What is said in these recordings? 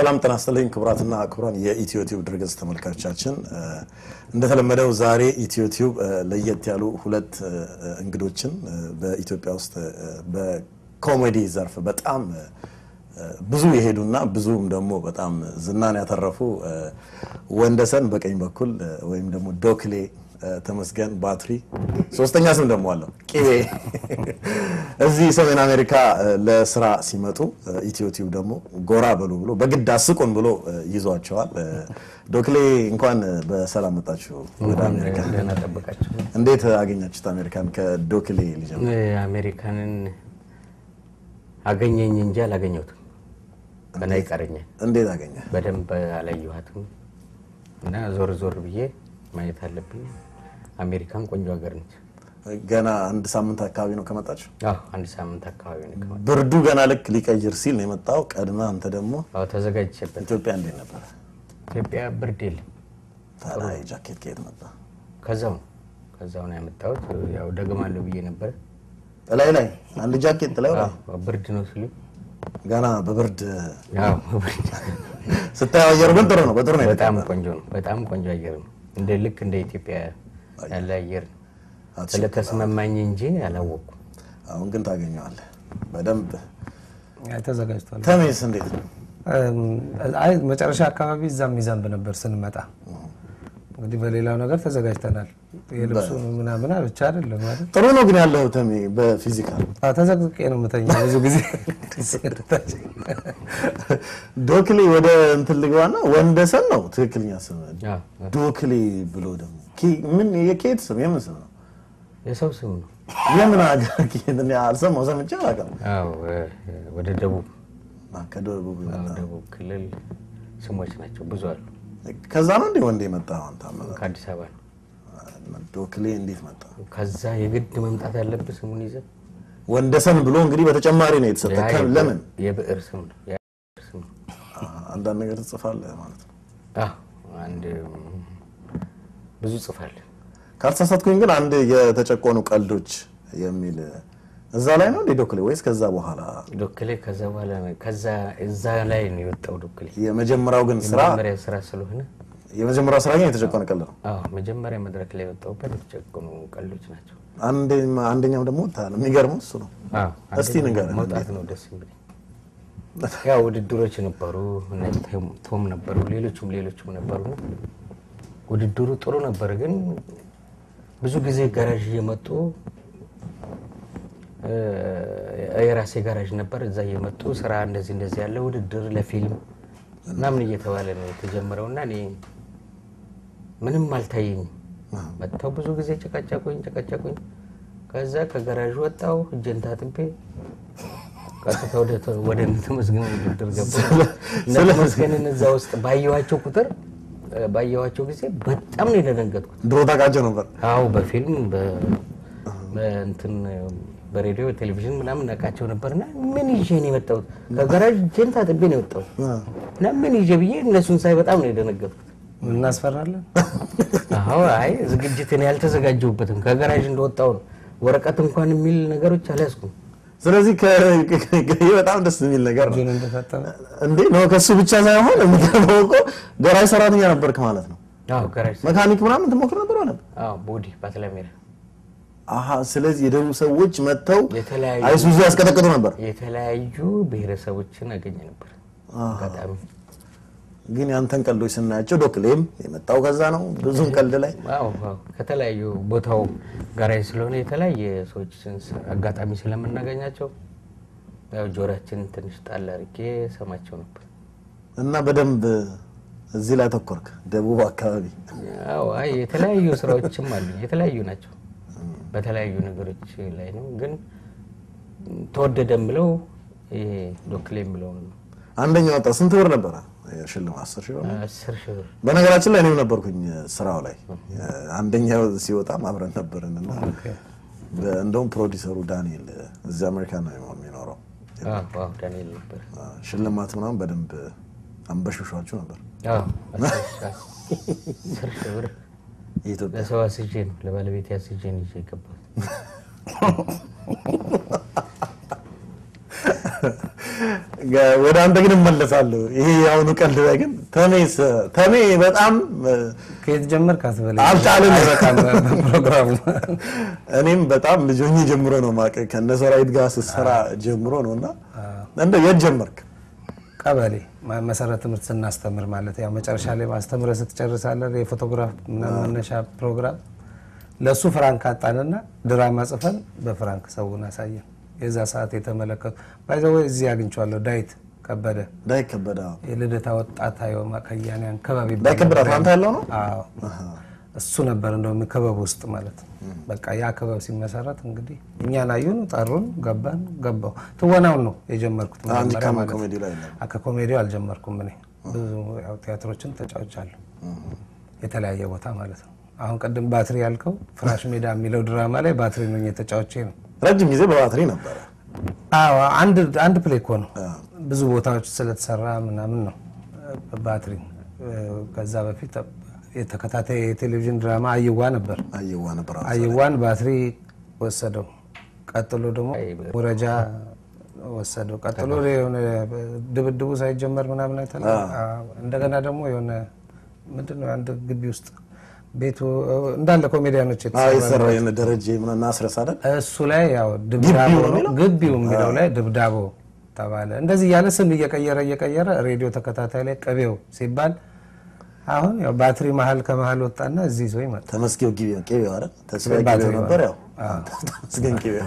ሰላም ጤና ይስጥልኝ ክቡራትና ክቡራን የኢትዮ ቲዩብ ድረገጽ ተመልካቾቻችን፣ እንደተለመደው ዛሬ ኢትዮ ቲዩብ ለየት ያሉ ሁለት እንግዶችን በኢትዮጵያ ውስጥ በኮሜዲ ዘርፍ በጣም ብዙ የሄዱና ብዙም ደግሞ በጣም ዝናን ያተረፉ ወንደሰን በቀኝ በኩል ወይም ደግሞ ዶክሌ ተመስገን ባትሪ ሶስተኛ ስም ደግሞ አለው ቂቤ እዚህ ሰሜን አሜሪካ ለስራ ሲመጡ ኢትዮ ቲዩብ ደግሞ ጎራ በሉ ብሎ በግድ አስቁን ብሎ ይዟቸዋል። ዶክሌ እንኳን በሰላም መጣችሁ ወደ አሜሪካ። ደህና ጠበቃችሁ። እንዴት አገኛችሁት አሜሪካን? ከዶክሌ ልጀምር። አሜሪካንን አገኘኝ እንጂ አላገኘሁትም። ገና ይቀረኛል። እንዴት አገኘ? በደንብ አላየኋትም እና ዞር ዞር ብዬ ማየት አለብኝ። አሜሪካን ቆንጆ ሀገር ነች። ገና አንድ ሳምንት አካባቢ ነው ከመጣችሁ። አዎ አንድ ሳምንት አካባቢ ነው ከመጣሁ። ብርዱ ገና ልክ ሊቀይር ሲል ነው የመጣው። ቀድመ አንተ ደግሞ አዎ ተዘጋጅቼበት። ኢትዮጵያ እንዴት ነበረ? ኢትዮጵያ ብርድ የለም። ታዲያ ጃኬት ከየት መጣ? ከዛው ነው ከዛው ነው ያመጣሁት። ያው ደግማለሁ ብዬ ነበረ። እላይ ላይ አንድ ጃኬት ላይ አዎ ብርድ ነው ሲሉ ገና በብርድ ያው ብርድ ስታየው አየሩ ግን ጥሩ ነው። በጥሩ ነው በጣም ቆንጆ ነው። በጣም ቆንጆ አየር ነው። እንደ ልክ እንደ ኢትዮጵያ ያለ አየር ነው። አትችልም። ስለተስማማኝ እንጂ አላወቅኩም። አሁን ግን ታገኘዋለህ በደንብ። ተዘጋጅቷል። ተሜስ እንዴት ነው? አይ መጨረሻ አካባቢ እዛም ሚዛንብ ነበር ስንመጣ። እንግዲህ በሌላው ነገር ተዘጋጅተናል። የልብሱ ምናምን ብቻ አይደለም ማለት ጥሩ ነው ግን ያለው ተሜ በፊዚካል ተዘቅዝቄ ነው የምተኛው ብዙ ጊዜ ዶክሌ ወደ እንትን ልግባና ወንደሰን ነው ትክክለኛ ስም። አዎ፣ ዶክሌ ብሎ ደግሞ ኪ- ምን የኬት ስም የምን ስም ነው? የሰው ስም ነው። የምን ሀገር ኬት? እኔ አልሰማው ሰምቼ አላውቅም። አዎ እ- ወደ ደቡብ አ፣ ከደቡብ አዎ፣ የመጣ ደቡብ ክልል ስሞች ናቸው ብዙ አሉ። ከዛ ነው እንዴ ወንድ የመጣ አንተ አመጣ? ከአዲስ አበባ ነው። ዶክሌ እንዴት መጣ? ከዛ የግድ መምጣት ያለብህ ስሙን ይዘህ ወንደሰን ብሎ እንግዲህ በተጨማሪ ነው የተሰጠ። ያ ከ- የብዕር- ለምን የብዕር ስም ነው። ያ የብዕር ስም ነው። አ፣ አንዳንድ ነገር ትጽፋለህ ማለት ነው። አዎ፣ አንድ ም፣ ብዙ ጽፋለህ። ካልተሳሳትኩኝ ግን አንድ የተጨቆኑ ቀልዶች የሚል እዛ ላይ ነው እንዴ ዶክሌ ወይስ ከዛ በኋላ? ዶክሌ ከዛ በኋላ ነው- ከዛ እዛ ላይ ነው የወጣው ዶክሌ። የመጀመሪያው ግን ስራ የመጀመሪያ ስራ ስለሆነ የመጀመሪያው ስራ ግን የተጨቆነ ቀልድ ነው። አዎ መጀመሪያ መድረክ ላይ የወጣሁበት የተጨቆኑ ቀልዶች ናቸው። አንድ- አንደኛው ደግሞ ወጥተሃል። የሚገርመው እሱ ነው። እስቲ አንደኛው ንገረን። መውጣት ነው ደስ የሚለኝ። ያው ውድድሮች ነበሩ፣ እነ ቶም- ቶም ነበሩ፣ ሌሎችም ሌሎችም ነበሩ። ውድድሩ ጥሩ ነበር፣ ግን ብዙ ጊዜ ጋራዥ እየመጡ እ፣ የራሴ ጋራዥ ነበር። እዛ እየመጡ ስራ እንደዚህ እንደዚህ ያለ ውድድር ለፊልም ምናምን እየተባለ ነው የተጀመረው እና እኔ ምንም አልታየኝም። መጥተው ብዙ ጊዜ ጨቀጨቁኝ ጨቀጨቁኝ። ከዛ ከጋራዥ ወጣው እጄን ታጥቤ ቀጥታ ወደ ተ- ወደ እነ ተመስገን ውድድር ገባሁ። እነ ተመስገንን እዛ ውስጥ ባየኋቸው ቁጥር እ፣ ባየኋቸው ጊዜ በጣም ነው የደነገጥኩት። ድሮ ታውቃቸው ነበር። አዎ በፊልም በ- በእንትን በሬዲዮ ቴሌቪዥን ምናምን ነቃቸው ነበርና ምን ይዤ ነው የመጣሁት? ከጋራዥ እጄን ታጥቤ ነው የወጣሁት እና ምን ይዤ ብዬ እነሱን ሳይ በጣም ነው የደነገጥኩት። እናስፈራለን። አዎ አይ ዝግጅትን ያልተዘጋጀሁበትም ከጋራዥ እንደወጣሁ ነው። ወረቀት እንኳን የሚል ነገሮች አልያዝኩም። ስለዚህ ከ- ከ- ከ- ይህ በጣም ደስ የሚል ነገር ነው። እጁን እንደታጠበ እንዴ ነው ከሱ ብቻ ሳይሆን የሚገርመው እኮ ገራጅ ሰራተኛ ነበርክ ማለት ነው። አዎ ጋራዥ መካኒክ ምናምን ትሞክር ነበር ማለት ነው። አዎ ቦዲ ባትላሜራ አሀ ስለዚህ የደቡብ ሰዎች መጥተው የተለያዩ አይሱዙ ያስቀጠቅጡ ነበር። የተለያዩ ብሔረሰቦችን አገኘ ነበር አጋጣሚ ግን ያንተን ቀልዶች ስናያቸው ዶክሌም የመጣው ከዛ ነው። ብዙም ቀልድ ላይ አዎ አዎ ከተለያዩ ቦታው ጋራጅ ስለሆነ የተለያየ ሰዎችን ስ- አጋጣሚ ስለምናገኛቸው ያው ጆሮአችን ትንሽ ጣል አድርጌ ሰማቸው ነበር። እና በደንብ እዚህ ላይ ተኮርክ። ደቡብ አካባቢ ያው አይ የተለያዩ ስራዎችም አሉ፣ የተለያዩ ናቸው። በተለያዩ ነገሮች ላይ ነው። ግን ተወደደም ብለው ይሄ ዶክሌ የምለውን ነው አንደኛ ወጣ። ስንት ብር ነበረ ሽልማት? አስር ሺህ ብር ነው። አስር ሺህ ብር በነገራችን ላይ እኔም ነበርኩኝ ስራው ላይ አንደኛው ሲወጣም አብረን ነበርን እና በ- እንደውም ፕሮዲሰሩ ዳንኤል እዚህ አሜሪካ ነው የሚኖረው። አዎ አዎ ዳንኤል ነበር። ሽልማት ምናምን በደንብ አንበሽሿችሁ ነበር። አዎ አስር ሺህ አስር ሺህ ብር የኢትዮጵያ ለሰው አስጄ ነው ለባለቤት አስጄ ነው ይዤ የገባሁት። ወደ አንተ ግን እመለሳለሁ። ይሄ የአሁኑ ቀልድ ላይ ግን ተሜስ ተሜ በጣም ከየት ጀመር ካትበለኝ አልቻለም። አይበቃም ፕሮግራሙ እኔም በጣም ልጅ ሆኜ ጀምሮ ነው ማቀ ከነ ሰራዊት ጋር ስትሰራ ጀምሮ ነው እና እንደ የት ጀመርክ? ቀበሌ ማ- መሰረት ትምህርት ስናስተምር ማለት ያው መጨረሻ ላይ ማስተምረ ስትጨርሳለን የፎቶግራፍ ምናምን መነሻ ፕሮግራም ለእሱ ፍራንክ አጣንና ድራማ ጽፈን በፍራንክ ሰውን አሳየን። የዛ ሰዓት የተመለከቱ ባይዘወ እዚህ አግኝቼዋለሁ። ዳዊት ከበደ ዳይ ከበደ የልደታ ወጣት አየማ ከያንያን ክበብ ይባላል። ዳይ ከበደ አትላንታ ያለው ነው። አዎ እሱ ነበር እንደውም ክበብ ውስጥ ማለት ነው። በቃ ያ ክበብ ሲመሰረት እንግዲህ እኛን አዩን፣ ጠሩን፣ ገባን። ገባው ትወናውን ነው የጀመርኩት አንድ መጀመሪያ ካም ማለት ነው። ኮሜዲ ላይ ነው። አ- ከኮሜዲው አልጀመርኩም። እኔ ብዙ ያው ቲያትሮችን ተጫውቻለሁ የተለያየ ቦታ ማለት ነው። አሁን ቅድም ባትሪ ያልከው ፍራሽ ሜዳ የሚለው ድራማ ላይ ባትሪ ነው የተጫዋቼ ነው። ረጅም ጊዜ በባትሪ ነበረ። አዎ አንድ አንድ ፕሌይ እኮ ነው ብዙ ቦታዎች ስለተሰራ ምናምን ነው ባትሪ። ከዛ በፊት የተከታታይ የቴሌቪዥን ድራማ አይዋ ነበር። አየዋ ነበር። አይዋን ባትሪ ወሰደው። ቀጥሎ ደግሞ ወረጃ ወሰደው። ቀጥሎ የሆነ ድብድቡ ሳይጀመር ምናምን አይተና እንደገና ደግሞ የሆነ ምንድን ነው አንድ ግቢ ውስጥ ቤቱ እንዳለ ኮሜዲያኖች የተሰራ የሰራ የነ ደረጀ ምናምን አስረስ አይደል? እሱ ላይ ያው ድብዳቦ ነው ግቢው የሚለው ላይ ድብዳቦ ተባለ። እንደዚህ እያለ ስም እየቀየረ እየቀየረ ሬዲዮ ተከታታይ ላይ ቅቤው ሲባል አሁን ያው ባትሪ መሀል ከመሀል ወጣና እዚህ ይዞ ይመጣ። ተመስገን ጊቤው ቄቤው አይደል? ተስፋዬ ባትሪ ቄቤው ነበር። ያው ተመስገን ቄቤው።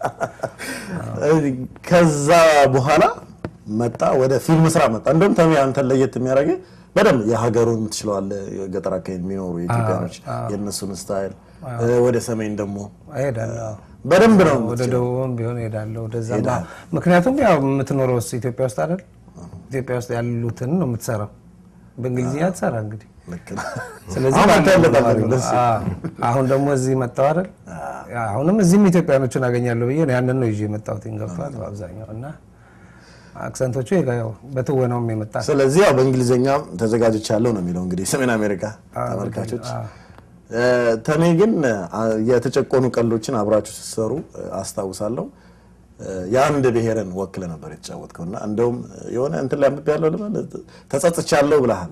ከዛ በኋላ መጣ ወደ ፊልም ስራ መጣ። እንደውም ተሜ አንተን ለየት የሚያደርገው በደንብ የሀገሩን ትችለዋለህ። የገጠር አካባቢ የሚኖሩ የኢትዮጵያኖች የእነሱን ስታይል፣ ወደ ሰሜን ደግሞ እሄዳለሁ በደንብ ነው ወደ ደቡብም ቢሆን እሄዳለሁ ወደዛ። ምክንያቱም ያው የምትኖረው ውስጥ ኢትዮጵያ ውስጥ አይደል? ኢትዮጵያ ውስጥ ያሉትን ነው የምትሰራው። በእንግሊዝኛ ትሰራ እንግዲህ ልክ ነህ። ስለዚህ አሁን ባለው አንተ ተማሪ ያለበት ነው። ደስ አዎ። አሁን ደግሞ እዚህ መጣሁ አይደል? አሁንም እዚህም ኢትዮጵያኖችን አገኛለሁ ብዬ ነው ያንን ነው ይዤ የመጣሁት። ገብቷል በአብዛኛው እና አክሰንቶቹ ያው በትወናውም የመጣ ስለዚህ ያው በእንግሊዝኛም ተዘጋጅቻለሁ ነው የሚለው እንግዲህ ሰሜን አሜሪካ ተመልካቾች። ተሜ ግን አ፣ የተጨቆኑ ቀልዶችን አብራችሁ ስትሰሩ አስታውሳለሁ። የአንድ ብሔርን ወክለ ነበር የተጫወትከው እና እንደውም የሆነ እንትን ላይ አንብቤ ያለው ልበል ተጸጽቻለሁ ብለሃል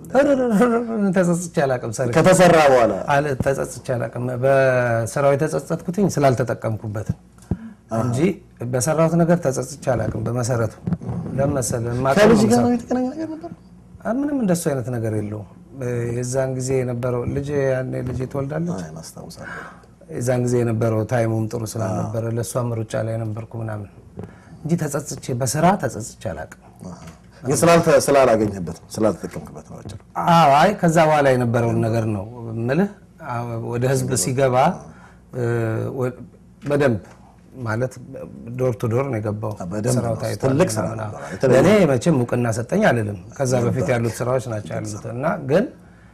ተጸጽቼ አላውቅም። ሰር ከተሰራ በኋላ አለ ተጸጽቼ አላውቅም። በስራው የተጸጸትኩትኝ ስላልተጠቀምኩበትም እንጂ በሰራሁት ነገር ተጸጽቼ አላውቅም። በመሰረቱ ለምን መሰለህ የማውቀው ከልጅ ነው ጋር የምሰራው። ነው የተገናኘ ነገር ነበር። አ፣ ምንም እንደሱ አይነት ነገር የለውም። የዛን ጊዜ የነበረው ልጅ ያኔ ልጅ ትወልዳለች። አይ አስታውሳለሁ። የዛን ጊዜ የነበረው ታይሙም ጥሩ ስላልነበረ ለእሷም ሩጫ ላይ ነበርኩ ምናምን እንጂ ተጸጽቼ በስራ ተጸጽቼ አላውቅም። ግን ስላልተ- ስላላገኘበት ነው ስላልተጠቀምክበት ነው አጭር አዎ አይ ከዛ በኋላ የነበረውን ነገር ነው ምልህ። አዎ፣ ወደ ህዝብ ሲገባ እ፣ ወ- በደንብ ማለት ዶር ቱ ዶር ነው የገባው። በደንብ ስራው ነው። ታይቷል ትልቅ ስራ ምናምን። ነበር። አዎ። የተለየ- ለእኔ መቼም እውቅና ሰጠኝ አልልም። ከዛ በፊት ያሉት ስራዎች ናቸው ያሉት እና ግን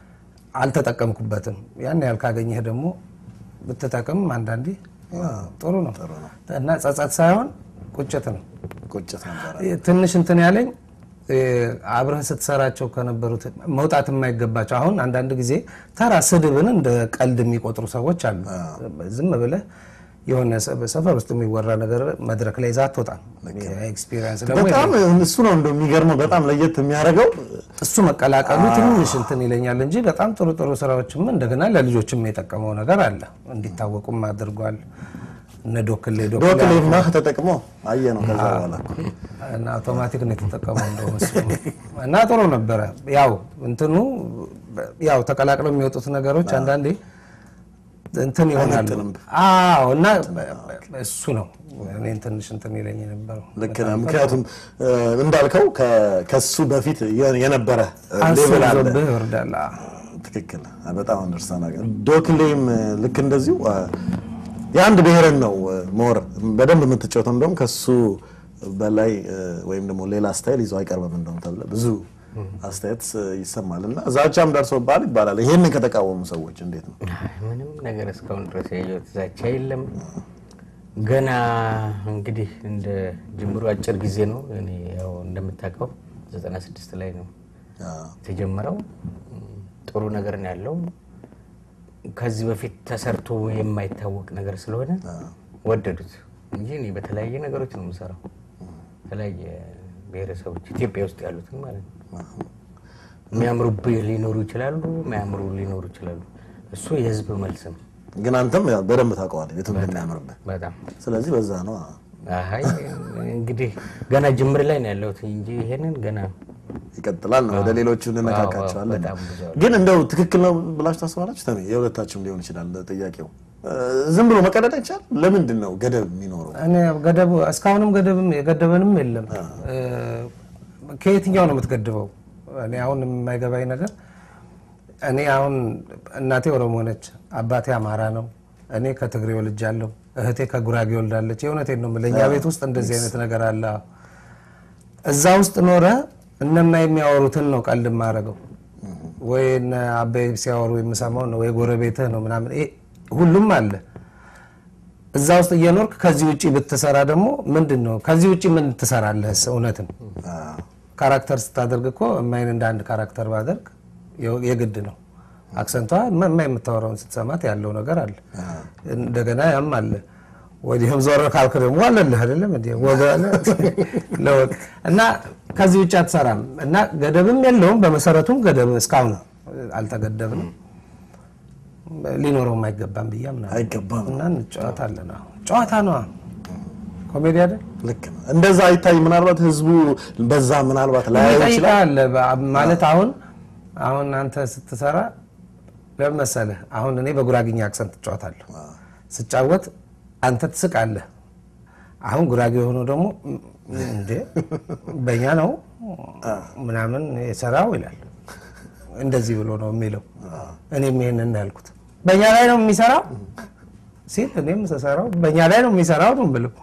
አልተጠቀምኩበትም። ያን ያህል ካገኘህ ደግሞ ብትጠቅም አንዳንዴ ጥሩ ነው እና ጸጸት ሳይሆን ቁጭት ነው። ቁጭት ነበረ። ትንሽ እንትን ያለኝ እ፣ አብረህ ስትሰራቸው ከነበሩት መውጣት የማይገባቸው አሁን አንዳንድ ጊዜ ተራ ስድብን እንደ ቀልድ የሚቆጥሩ ሰዎች አሉ። ዝም ብለህ የሆነ ሰ- ሰፈር ውስጥ የሚወራ ነገር መድረክ ላይ ይዛ አትወጣም። ኤክስፒሪየንስ ደግሞ በጣም እሱ ነው እንደው የሚገርመው በጣም ለየት የሚያደርገው እሱ መቀላቀሉ ትንሽ እንትን ይለኛል እንጂ በጣም ጥሩ ጥሩ ስራዎችም እንደገና ለልጆችም የጠቀመው ነገር አለ። እንዲታወቁም አድርጓል። እነ ዶክሌ ዶክሌ ዶክሌማ ተጠቅሞ አየ ነው ከዛ በኋላ እኮ። እና አውቶማቲክ ነው የተጠቀመው እንደውም እሱ እና ጥሩ ነበረ። ያው እንትኑ ያው ተቀላቅለው የሚወጡት ነገሮች አንዳንዴ እንትን ይሆናሉ። አዎ እና እሱ ነው እኔን ትንሽ እንትን ይለኝ የነበረው ልክ ነህ። ምክንያቱም እ፣ እንዳልከው ከ- ከሱ በፊት የ- የነበረ ሌቭል አለ። አስዞብህ ይወርዳል። አዎ። ትክክል። በጣም አንደርስታንድ ዶክሌም ልክ እንደዚሁ አ፣ የአንድ ብሔርን ነው ሞር በደንብ የምትጫወተው። እንደውም ከሱ በላይ እ፣ ወይም ደግሞ ሌላ ስታይል ይዞ አይቀርብም እንደውም ተብለ ብዙ አስተያየት እ፣ ይሰማል እና ዛቻም ደርሶብሃል ይባላል። ይሄንን ከተቃወሙ ሰዎች እንዴት ነው? አይ፣ ምንም ነገር እስካሁን ድረስ ያየሁት ዛቻ የለም። ገና እንግዲህ እንደ ጅምሩ አጭር ጊዜ ነው። እኔ ያው እንደምታውቀው 96 ላይ ነው አ፣ የተጀመረው። ጥሩ ነገር ነው ያለው። ከዚህ በፊት ተሰርቶ የማይታወቅ ነገር ስለሆነ ወደዱት እንጂ እኔ በተለያየ ነገሮች ነው የምሰራው። በተለያየ ብሔረሰቦች ኢትዮጵያ ውስጥ ያሉትን ማለት ነው። የሚያምሩብህ ሊኖሩ ይችላሉ፣ የሚያምሩ ሊኖሩ ይችላሉ። እሱ የህዝብ መልስ ነው። ግን አንተም ያው በደንብ ታውቀዋለህ የቱን እንደሚያምርብህ። በጣም ስለዚህ በዛ ነው አይ እንግዲህ ገና ጅምር ላይ ነው ያለሁት እንጂ ይሄንን ገና ይቀጥላል ነው። ወደ ሌሎቹ እንነካካቸዋለን። በጣም ብዙ አሉ። ግን እንደው ትክክል ነው ብላችሁ ታስባላችሁ? ተሜ የሁለታችሁም ሊሆን ይችላል ጥያቄው። እ፣ ዝም ብሎ መቀደድ አይቻልም። ለምንድን ነው ገደብ የሚኖረው? እኔ ገደቡ እስካሁንም ገደብም የገደበንም የለም። እ፣ ከየትኛው ነው የምትገድበው? እኔ አሁን የማይገባኝ ነገር እኔ አሁን እናቴ ኦሮሞ ነች፣ አባቴ አማራ ነው፣ እኔ ከትግሬ ወልጃለሁ፣ እህቴ ከጉራጌ ወልዳለች። የእውነቴን ነው የምልህ፣ እኛ ቤት ውስጥ እንደዚህ አይነት ነገር አለ። እዛ ውስጥ ኖረ እነማ የሚያወሩትን ነው ቀልድ የማደርገው ወይ እነ አበይ ሲያወሩ የምሰማው ነው ወይ ጎረቤትህ ነው ምናምን ይሄ ሁሉም አለ እዛ ውስጥ እየኖርክ ከዚህ ውጭ ብትሰራ ደግሞ ምንድን ነው ከዚህ ውጭ ምን ትሰራለህ? እውነትም አዎ። ካራክተር ስታደርግ እኮ እማይን እንደ አንድ ካራክተር ባደርግ የ- የግድ ነው። አክሰንቷ እማ የምታወራውን ስትሰማት ያለው ነገር አለ። እንደገና ያም አለ። ወዲህም ዞር ካልክ ደግሞ አለልህ አይደለም እንዲ ወገ አለ ለወግ እና ከዚህ ውጭ አትሰራም እና ገደብም የለውም። በመሰረቱም ገደብ እስካሁን አልተገደብንም። ሊኖረውም አይገባም ብዬ አምናለሁ። አይገባም። እና እንጫወታለን። አዎ ጨዋታ ነዋ ኮሜዲ አይደል? ልክ ነው። እንደዛ አይታይ። ምናልባት ህዝቡ በዛ ምናልባት ላያየው ይችላል። ይጠይቃል ማለት አሁን አሁን አንተ ስትሰራ ለምን መሰለህ? አሁን እኔ በጉራግኛ አክሰንት እጫወታለሁ። ስጫወት አንተ ትስቃለህ። አሁን ጉራጌ የሆነው ደግሞ እንዴ በእኛ ነው ምናምን የሰራው ይላል። እንደዚህ ብሎ ነው የሚለው። እኔም ይሄንን ነው ያልኩት። በእኛ ላይ ነው የሚሰራው ሲል እኔም ስሰራው በእኛ ላይ ነው የሚሰራው ነው ብለው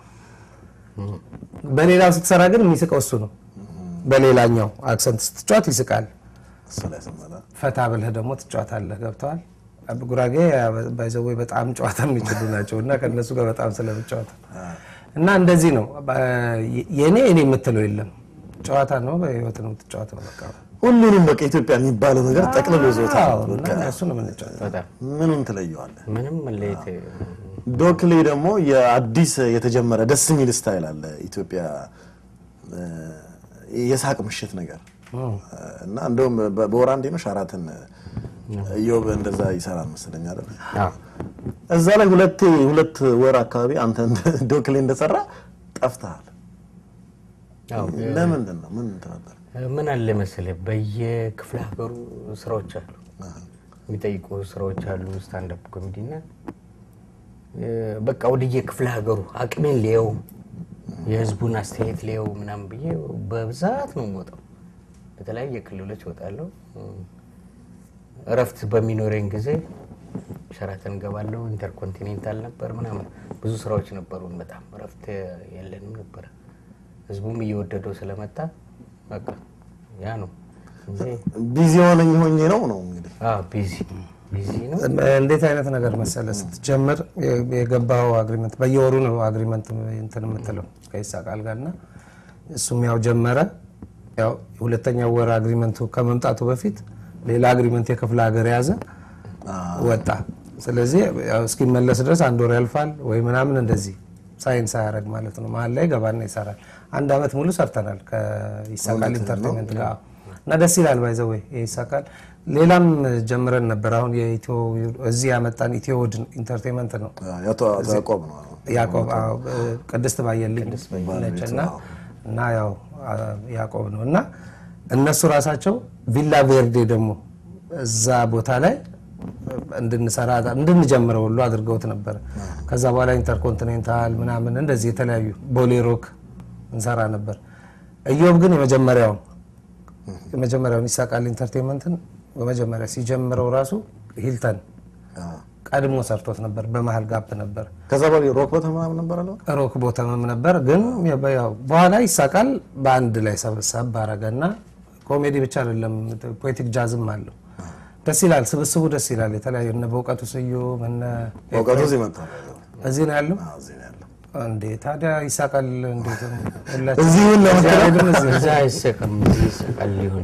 በሌላው ስትሰራ ግን የሚስቀው እሱ ነው። በሌላኛው አክሰንት ስትጫወት ይስቃል። እሱ ላይ ስመጣ ፈታ ብለህ ደግሞ ትጫወታለህ። ገብተዋል። ጉራጌ ባይዘዌ በጣም ጨዋታ የሚችሉ ናቸው እና ከእነሱ ጋር በጣም ስለምጫወት እና እንደዚህ ነው። የእኔ እኔ የምትለው የለም። ጨዋታ ነው፣ በህይወት ነው የምትጫወተው። በቃ ሁሉንም በቃ ኢትዮጵያ የሚባለው ነገር ጠቅልሎ ይዞታል። አዎ፣ እና እሱ ነው የምንጫወተው። በጣም ምኑን ትለየዋለህ? ምንም መለየት ዶክሌ ደግሞ የአዲስ የተጀመረ ደስ የሚል ስታይል አለ ኢትዮጵያ እ፣ የሳቅ ምሽት ነገር እና እንደውም በ- በወር አንዴ ነው ሻራተን እዮብ እንደዛ ይሰራል መሰለኝ አይደል? አዎ። እዛ ላይ ሁለቴ ሁለት ወር አካባቢ አንተ እንደ- ዶክሌ እንደሰራ ጠፍተሃል። አዎ። ለምንድን ነው? ምን ተፈጠረ? ምን አለ መሰለህ በየክፍለ ሀገሩ ስራዎች አሉ፣ የሚጠይቁ ስራዎች አሉ። ስታንዳፕ ኮሜዲ እና እ፣ በቃ ወደየ ክፍለ ሀገሩ አቅሜን ሊየው የህዝቡን አስተያየት ሊየው ምናምን ብዬ በብዛት ነው የምወጣው። በተለያየ ክልሎች እወጣለሁ። እ፣ እረፍት በሚኖረኝ ጊዜ ሸራተን እገባለሁ። ኢንተርኮንቲኔንታል ነበር ምናምን ብዙ ስራዎች ነበሩን። በጣም እረፍት የለንም ነበረ። ህዝቡም እየወደደው ስለመጣ በቃ ያ ነው እንጂ ቢዚ ሆነኝ ሆኜ ነው ነው እንግዲህ አዎ ቢዚ ቢዚ ነው። እንዴት አይነት ነገር መሰለ ስትጀምር የ- የገባው አግሪመንት በየወሩ ነው አግሪመንት እንትን የምትለው ከይሳቃል ጋር እና እሱም ያው ጀመረ። ያው ሁለተኛው ወር አግሪመንቱ ከመምጣቱ በፊት ሌላ አግሪመንት የክፍለ ሀገር የያዘ ወጣ። ስለዚህ ያው እስኪመለስ ድረስ አንድ ወር ያልፋል ወይ ምናምን እንደዚህ ሳይን ሳያደርግ ማለት ነው። መሀል ላይ ገባና ይሰራል። አንድ አመት ሙሉ ሰርተናል ከይሳቃል ኢንተርቴንመንት ጋር እና ደስ ይላል። ባይዘ ወይ ይሳቃል። ሌላም ጀምረን ነበር። አሁን የኢትዮ እዚህ ያመጣን ኢትዮ ውድ ኢንተርቴንመንት ነው። ያቶ አቶ ያዕቆብ ነው ያዕቆብ አዎ፣ ቅድስት ባየልኝ ነች እና እና ያው አ- ያዕቆብ ነው እና እነሱ ራሳቸው ቪላ ቬርዴ ደግሞ እዛ ቦታ ላይ እንድንሰራ እንድንጀምረው ሁሉ አድርገውት ነበር። ከዛ በኋላ ኢንተርኮንቲኔንታል ምናምን እንደዚህ የተለያዩ ቦሌ ሮክ እንሰራ ነበር። እዮብ ግን የመጀመሪያውን የመጀመሪያውን ይሳቃል ኢንተርቴንመንትን በመጀመሪያ ሲጀምረው ራሱ ሂልተን ቀድሞ ሰርቶት ነበር። በመሀል ጋፕ ነበር። ከዛ በኋላ ሮክ ቦተም ምናምን ነበር አለ ሮክ ቦተምም ነበር ግን ያው በኋላ ይሳቃል በአንድ ላይ ሰብሰብ አረገና ኮሜዲ ብቻ አይደለም ፖለቲክ ጃዝም አለው። ደስ ይላል፣ ስብስቡ ደስ ይላል። የተለያዩ እነ በእውቀቱ ስዩም እነ እውቀቱ እዚህ መጣ እዚህ ነው ያለው እዚህ ነው ያለው እንዴ ታዲያ ይሳቃል እንዴት ሁላችን እዚሁን ለመከራ እዚህ እዚህ እዛ አይሰቅም እዚህ ይሰቃል ሊሆን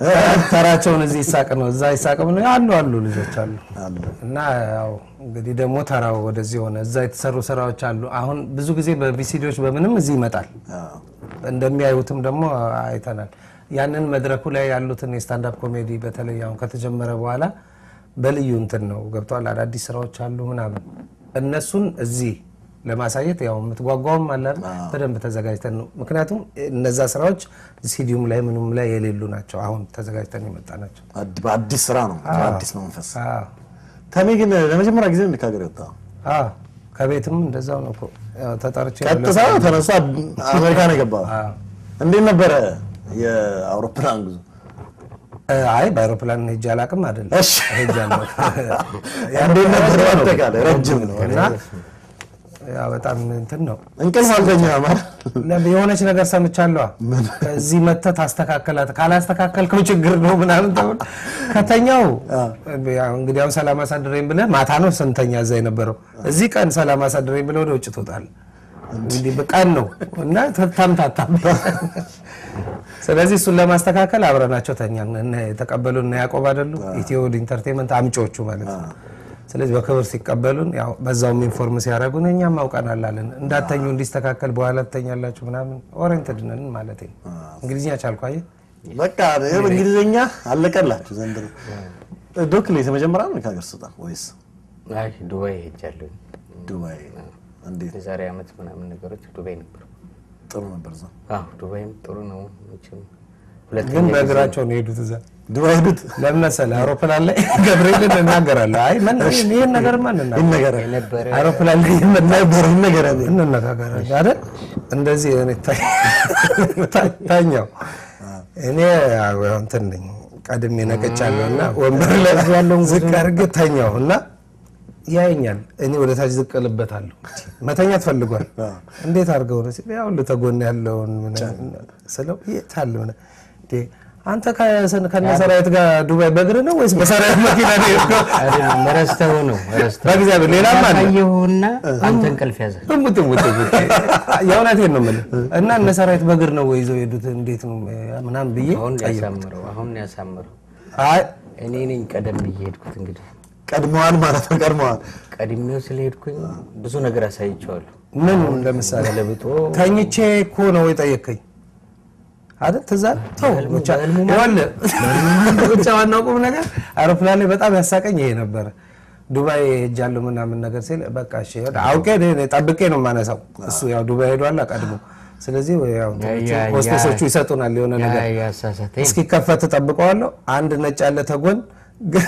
ተራቸውን እዚህ ይሳቅ ነው እዛ ይሳቅ ነው አሉ አሉ ልጆች አሉ አሉ። እና ያው እንግዲህ ደግሞ ተራው ወደዚህ ሆነ። እዛ የተሰሩ ስራዎች አሉ። አሁን ብዙ ጊዜ በቪሲዲዎች በምንም እዚህ ይመጣል። አዎ። እንደሚያዩትም ደግሞ አይተናል። ያንን መድረኩ ላይ ያሉትን የስታንዳፕ ኮሜዲ በተለይ አሁን ከተጀመረ በኋላ በልዩ እንትን ነው ገብተዋል። አዳዲስ ስራዎች አሉ ምናምን እነሱን እዚህ ለማሳየት ያው የምትጓጓውም አለ አይደል? በደንብ ተዘጋጅተን ነው። ምክንያቱም እነዛ ስራዎች ሲዲዩም ላይ ምኑም ላይ የሌሉ ናቸው። አሁን ተዘጋጅተን የመጣ ናቸው። አድ- በአዲስ ስራ ነው በአዲስ መንፈስ። አዎ ተሜ ግን ለመጀመሪያ ጊዜ ነው ከሀገር የወጣው። አዎ ከቤትም እንደዛው ነው እኮ ያው ተጠርቼ ቀጥታ ተነሳ አሜሪካ ነው የገባው። አዎ። እንዴት ነበረ የአውሮፕላን ጉዞ? እ፣ አይ በአይሮፕላን ሄጄ አላውቅም አይደለም እሺ። ሄጃለሁ። እንዴት ነበረ? አጠቃላይ ረጅም ነው እና ያው በጣም እንትን ነው እንቅልፍ አልተኛም አይደል? ለ- የሆነች ነገር ሰምቻለሁ። ከዚህ መተህ ታስተካከላት ካላስተካከልከው ችግር ነው ምናምን ተብሎ ከተኛው ያው እንግዲህ አሁን ሰላም አሳድረኝ ብለህ ማታ ነው ስንተኛ እዛ የነበረው እዚህ ቀን ሰላም አሳድረኝ ብለህ ወደ ውጭ ትወጣለህ። እንግዲህ በቀን ነው እና ተምታታ። ስለዚህ እሱን ለማስተካከል አብረናቸው ተኛን። እነ የተቀበሉን እነ ያዕቆብ አይደሉ ኢትዮ ኢንተርቴንመንት አምጪዎቹ ማለት ነው። ስለዚህ በክብር ሲቀበሉን ያው በዛውም ኢንፎርም ሲያደርጉን እኛም አውቀናል አለን። እንዳተኙ እንዲስተካከል በኋላ ትተኛላችሁ ምናምን ኦሪየንትድ ነን ማለት ነው። እንግሊዝኛ ቻልኩ አየህ። በቃ ይኸው እንግሊዝኛ አለቀላችሁ ዘንድሮ። ዶክሌት የመጀመሪያ ነው ከሀገር ስወጣ ወይስ አይ ዱባይ ሄጃለሁ። ዱባይ? እንዴት የዛሬ ዓመት ምናምን ነገሮች ዱባይ ነበር። ጥሩ ነበር እዛ አዎ ዱባይም ጥሩ ነው። መቼም ሁለተኛ ግን ጊዜ- በእግራቸው ነው የሄዱት እዛ ዱባይ ሄዱት ለምን መሰለህ? አውሮፕላን ላይ ገብርኤልን እናገራለሁ። አይ ምን ይህን ነገር ማን ይነገራል የነበረ አውሮፕላን ላይ ነበር ይነገራል። እንነጋገራለን አይደል? እንደዚህ እኔ ታ- ታኛው እኔ ያው እንትን ነኝ ቀድሜ ነቅቻለሁ እና ወንበር ላይ ያለውን ዝቅ አድርጌ ተኛው እና ያየኛል። እኔ ወደ ታች ዝቅ እልበታለሁ። መተኛት ፈልጓል። እንዴት አድርገው ነው ሲል ያው ተጎን ያለውን ምናምን ስለው የት አለ ምናምን እንዴ አንተ ከሰን- ከነ ሰራዊት ጋር ዱባይ በእግር ነው ወይስ በሰራዊት መኪና ነው የሄድከው? አይደለም፣ ረስተው ነው ረስተው በእግዚአብሔር ሌላም አለ አየሁና አንተ እንቅልፍ ያዘ። እሙት እሙት እሙት የእውነቴን ነው የምልህ። እና እነ ሰራዊት በእግር ነው ወይ ይዘው የሄዱት እንዴት ነው ምናምን ብዬ አሁን ጠየቅኩት። ያሳምረው አሁን ያሳምረው። አይ እኔ ነኝ ቀደም ብዬ ሄድኩት። እንግዲህ ቀድመዋል ማለት ነው። ቀድመዋል ቀድሜው ስለሄድኩኝ ብዙ ነገር አሳይቼዋለሁ። ምን ለምሳሌ ለብጦ ተኝቼ እኮ ነው የጠየቀኝ አይደል? ትዝ አለ? ተው በህልሙ- ብቻ በህልሙ ይኸውልህ፣ ብቻ ዋናው ቁም ነገር አውሮፕላን ላይ በጣም ያሳቀኝ ይሄ ነበረ። ዱባይ ሄጃለሁ ምናምን ነገር ሲል በቃ እሺ አውቄ እኔ ጠብቄ ነው የማነሳው። እሱ ያው ዱባይ ሄዷል ቀድሞ። ስለዚህ ያው እንትኖቹ ያ- ያ- ሆስቴሶቹ ይሰጡናል የሆነ ያ ነገር ያሳሳተኝ እስኪከፈት ጠብቀዋለሁ። አንድ ነጭ ያለ ተጎን ግን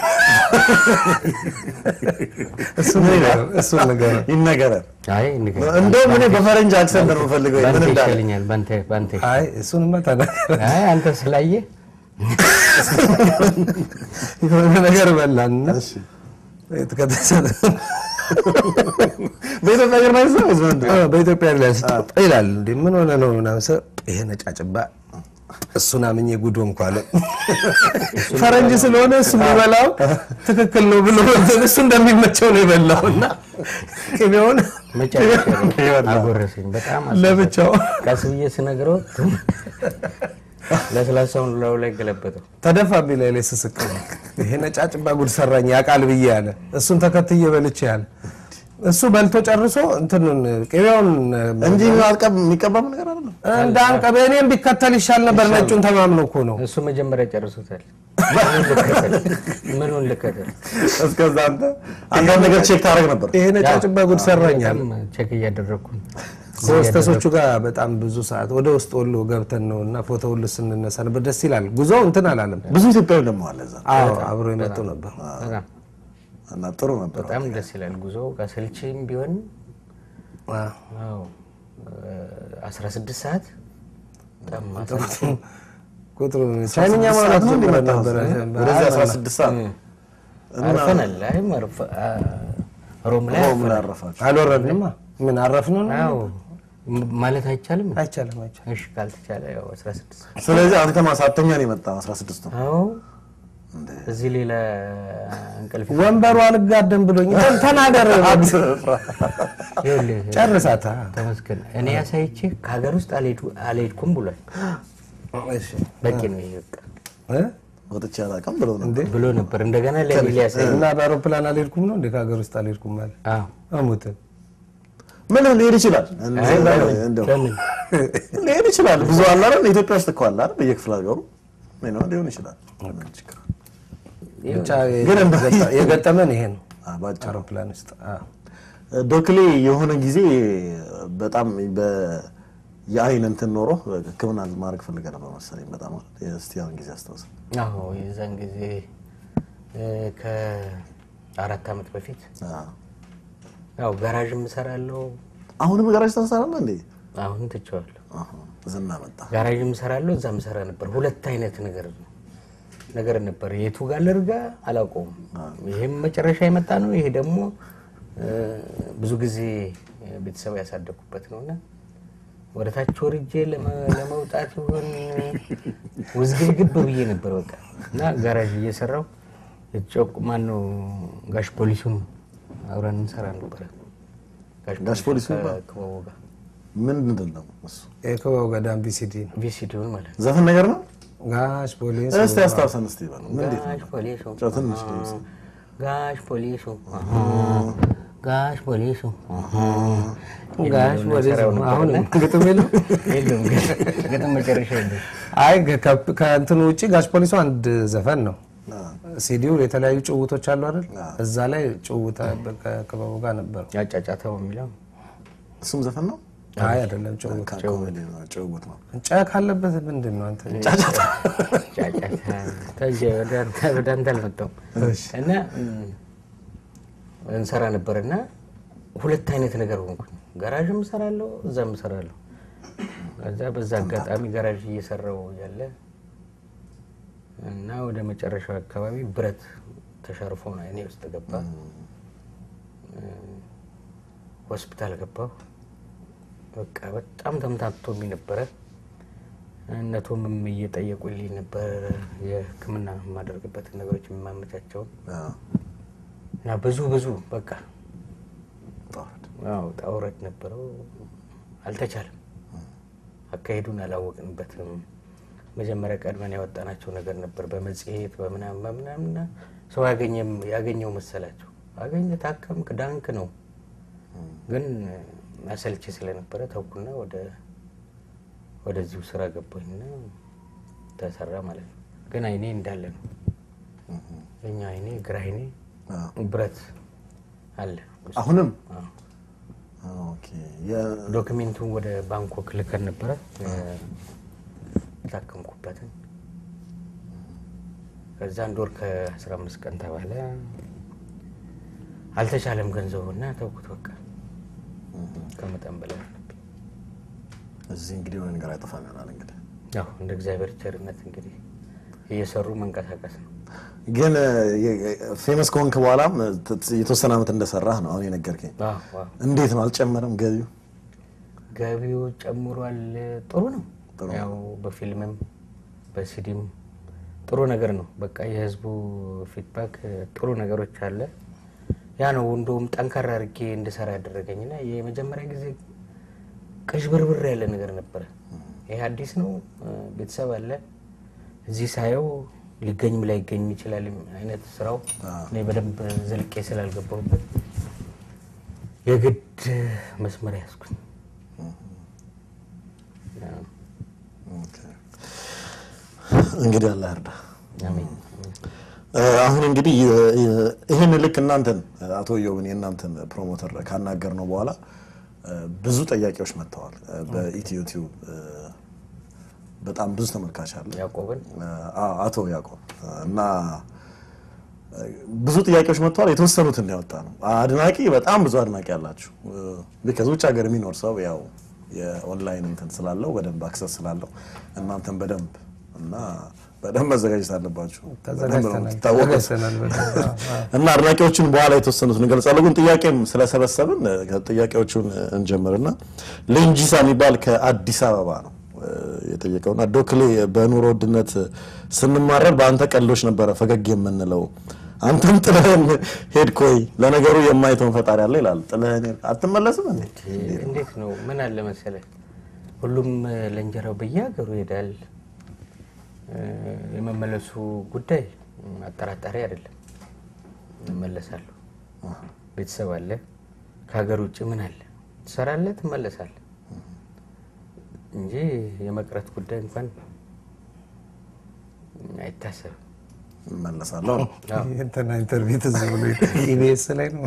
እሱን ንገረው፣ እሱን ንገረው። ይነገራል። አይ ንገር። እንደውም እኔ በፈረንጅ አክሰንት ነው የምፈልገው ምን ባንተ እንዳለ ይሻለኛል። ባንተ ባንተ አይ እሱንማ ተናገረ። አይ አንተ ስላየ የሆነ ነገር በላንና ከተሰጠ በኢትዮጵያ አየር መንገድ ነው ወይስ በምንድን ነው? በኢትዮጵያ ኤርላይንስ ይላል እንዴ ምን ሆነ ነው ምናምን ስለው ይሄ ነጫጭባ እሱን አምኜ ጉዶ እንኳ አለ ፈረንጅ ስለሆነ እሱ የሚበላው ትክክል ነው ብሎ እሱ እንደሚመቸው ነው የበላው እና ቅቤውን መጨረሻ ላይ አጎረሰኝ። በጣም አሳሳተኝ። ለብቻው ቀስ ብዬ ስነግረው ለስላሳውን ላዩ ላይ ገለበጠው። ተደፋብኝ ላይ ላይ ስስቅ ይሄ ነጫጭባ ጉድ ሰራኝ ያውቃል ብዬ ያለ እሱን ተከትዬ በልቼ ያለ እሱ በልቶ ጨርሶ እንትኑን ቅቤውን እንጂ አልቀብ የሚቀባም ነገር አይደለም። እንደ አንቀቤ እኔም ቢከተል ይሻል ነበር። ነጩን ተማምኖ እኮ ነው። እሱ መጀመሪያ ጨርሶታል። ምኑን ልከተል? ምኑን ልከተል? እስከዛ አንተ አንዳንድ ነገር ቼክ ታደርግ ነበር። ይሄ ነጫጭባ ጉድ ሰራኛል። በጣም ቼክ እያደረግኩ ነው። ከሆስተሶቹ ጋር በጣም ብዙ ሰዓት ወደ ውስጥ ወሎ ገብተን ነው እና ፎቶ ሁሉ ስንነሳ ነበር። ደስ ይላል። ጉዞው እንትን አላለም። ብዙ ኢትዮጵያዊ ደግሞ አለ እዛ አዎ አብሮ የመጡ ነበር። በጣም እና ጥሩ ነበር። በጣም ደስ ይላል ጉዞ ከስልችም ቢሆን አዎ፣ አስራ ስድስት ሰዓት በጣም ማሰልች ቁጥሩ ቻይንኛ ማውራት ነው ጀምረን እንዲመጣ ነበረ። ወደዚህ 16 ሰዓት አርፈናል። አይ ማረፍ ሮም ላይ ሮም ላይ አረፋችሁ። አልወረድንማ። ምን አረፍን ነው? አዎ ማለት አይቻልም። አይቻልም አይቻልም። እሺ ካልተቻለ ያው 16 ስለዚህ አንተ ማሳተኛ ነው የመጣው 16 ነው። አዎ እዚህ ሌላ እንቅልፍ ወንበሩ አልጋደም ብሎኝ ተናገር። ይኸውልህ ጨርሳታ። ተመስገን እኔ ያሳይቼ ከሀገር ውስጥ አልሄዱ- አልሄድኩም ብሏል። እሺ በቂ ነው ይሄ በቃ እ? ወጥቼ አላውቅም ብሎ ነበር። ብሎ ነበር። እንደገና ለኤልያስ እና በአውሮፕላን አልሄድኩም ነው እንደ ከሀገር ውስጥ አልሄድኩም ማለት አዎ አሙት ምን ሊሄድ ይችላል አይ፣ እንደው ለምን ሊሄድ ይችላል። ብዙ አለ አይደል? ኢትዮጵያ ውስጥ እኮ አለ አይደል? በየክፍለ ሀገሩ ምን ነው ሊሆን ይችላል። ምን ችግር አለ? ብቻ ግን እንደ- የገጠ- የገጠመን ይሄ ነው አ፣ ባጭሩ አውሮፕላን ውስጥ አዎ። ዶክሌ የሆነ ጊዜ በጣም በ- የአይን እንትን ኖሮ ሕክምና ማድረግ ፈልገ ነበር መሰለኝ። በጣም እስቲ ያን ጊዜ አስታውስ። አዎ የዛን ጊዜ እ፣ ከአራት ዓመት በፊት ያው ጋራዥም እሰራለሁ። አሁንም ጋራጅ ታሰራለህ እንዴ? አሁን ትቼዋለሁ። አሃ፣ ዝና መጣ። ጋራዥም እሰራለሁ፣ እዛም እሰራ ነበር። ሁለት አይነት ነገር ነገር ነበር። የቱ ጋር ልርጋ አላውቀውም። ይሄም መጨረሻ የመጣ ነው። ይሄ ደግሞ እ፣ ብዙ ጊዜ ቤተሰብ ያሳደግኩበት ነውና ወደ ታች ወርጄ ለመ- ለመውጣት ይሆን ውዝግብግብ ብዬ ነበር በቃ እና ጋራዥ እየሰራው ጮቅ ማነው ጋሽ ፖሊሱን አብረን እንሰራ ነበረ። ጋሽ ፖሊሱ ከክበቡ ጋር ምን ምንድን ነው እሱ? የክበው ገዳም ቢሲዲ ነው ቪሲዲውን ማለት ነው። ዘፈን ነገር ነው። ጋሽ ፖሊስ እስቲ አስታውሰን እስቲ በለው። ምን እንዴት ጋሽ ነው? ፖሊሱ ጨው ትንሽ ድምፅ። ጋሽ ፖሊሱ ጋሽ ፖሊሱ ጋሽ ፖሊሱ አሁን ግጥም የለም የለም ግጥም መጨረሻ የለም። አይ ከ- ከእንትኑ ውጭ ጋሽ ፖሊሱ አንድ ዘፈን ነው። ሲዲው የተለያዩ ጭውቶች አሉ አይደል? እዛ ላይ ጭውታ ከክበቡ ጋር ነበሩ። ያጫጫተው የሚለው እሱም ዘፈን ነው? አይ አይደለም፣ ጭውውት ኮሜዲ ነው፣ ጭውውት ነው። ጫ ካለበት ምንድን ነው አንተ? ጫጫታ ተንጀ ወደ አንተ አልመጣሁም እና እንሰራ ነበር እና ሁለት አይነት ነገር ሆንኩኝ። ጋራዥም እሰራለሁ፣ እዛም እሰራለሁ። ከዛ በዛ አጋጣሚ ጋራዥ እየሰራው ያለ እና ወደ መጨረሻው አካባቢ ብረት ተሸርፎ ነው እኔ ውስጥ ገባ። ሆስፒታል ገባሁ። በቃ በጣም ተምታቶብኝ ነበረ። እነቶምም እየጠየቁልኝ ነበር የሕክምና የማደርግበትን ነገሮች የማመቻቸውን እና ብዙ ብዙ በቃ አዎ ጣውረድ ነበረው። አልተቻለም። አካሄዱን አላወቅንበትም። መጀመሪያ ቀድመን ያወጣናቸው ነገር ነበር በመጽሔት በምናምን በምናምን እና ሰው ያገኘው መሰላቸው። አገኘ ታከምክ፣ ዳንክ ነው። ግን አሰልቺ ስለነበረ ተውኩና ወደ ወደዚሁ ስራ ገባኝና ተሰራ ማለት ነው። ግን አይኔ እንዳለ ነው። የኛ አይኔ ግራ አይኔ ብረት አለ። አሁንም አዎ። ኦኬ። የ- ዶክሜንቱን ወደ ባንኮክ ልከን ነበረ የታከምኩበትን። ከዛ አንድ ወር ከአስራ አምስት ቀን ተባለ። አልተቻለም ገንዘቡና ተውኩት። በቃ ከመጠን በላይ ሆነብኝ። እዚህ እንግዲህ የሆነ ነገር አይጠፋም ይሆናል እንግዲህ ያው እንደ እግዚአብሔር ቸርነት እንግዲህ እየሰሩ መንቀሳቀስ ነው። ግን ፌመስ ከሆንክ በኋላም የተወሰነ ዓመት እንደሰራህ ነው አሁን የነገርከኝ። አዎ፣ አዎ። እንዴት ነው አልጨመረም ገቢው? ገቢው ጨምሯል። ጥሩ ነው። ጥሩ ያው በፊልምም በሲዲም ጥሩ ነገር ነው። በቃ የህዝቡ ፊድባክ ጥሩ ነገሮች አለ። ያ ነው እንደውም ጠንካራ አድርጌ እንድሰራ ያደረገኝና የመጀመሪያ ጊዜ ቅዥብርብር ያለ ነገር ነበረ። ይሄ አዲስ ነው፣ ቤተሰብ አለ እዚህ ሳየው ሊገኝም ላይገኝ ይችላል አይነት ስራው እኔ በደንብ ዘልቄ ስላልገባሁበት የግድ መስመር ያዝኩኝ። ኦኬ። እንግዲህ አላህ እርዳ። አሜን። አሁን እንግዲህ ይህን ልክ እናንተን አቶ ዮብን የእናንተን ፕሮሞተር ካናገር ነው በኋላ ብዙ ጥያቄዎች መጥተዋል። በኢትዮ ቲዩብ በጣም ብዙ ተመልካች አለ። ያዕቆብን አዎ፣ አቶ ያዕቆብ እና ብዙ ጥያቄዎች መጥተዋል። የተወሰኑትን ያወጣ ነው። አድናቂ በጣም ብዙ አድናቂ አላችሁ። ከዚ ውጭ ሀገር የሚኖር ሰው ያው የኦንላይን እንትን ስላለው በደንብ አክሰስ ስላለው እናንተን በደንብ እና በደንብ መዘጋጀት አለባችሁ። በደንብ ነው የምትታወቁት። ተዘጋጅተናል በደንብ። አዎ፣ አዎ። እና አድናቂዎቹን በኋላ የተወሰኑትን እንገልጻለሁ። ግን ጥያቄም ስለሰበሰብን ጥያቄዎቹን እንጀምርና ሌንጂሳ የሚባል ከአዲስ አበባ ነው እ፣ የጠየቀውና ዶክሌ በኑሮ ውድነት ስንማረር በአንተ ቀልዶች ነበረ ፈገግ የምንለው አንተም ጥለህን ሄድክ ወይ? ለነገሩ የማይተውን ፈጣሪ አለ ይላል። ጥለህን ሄድክ አትመለስም እንዴ? እንዴት ነው? ምን አለ መሰለ፣ ሁሉም ለእንጀራው በየሀገሩ ይሄዳል። እ፣ የመመለሱ ጉዳይ ም፣ አጠራጣሪ አይደለም። እመለሳለሁ። ቤተሰብ አለ። ከሀገር ውጭ ምን አለ? ትሰራለህ፣ ትመለሳለህ እንጂ የመቅረት ጉዳይ እንኳን አይታሰብም። እመለሳለሁ ነው። እንትና ኢንተርቪው ትዝ ብሎ ኢቢኤስ ላይ ነው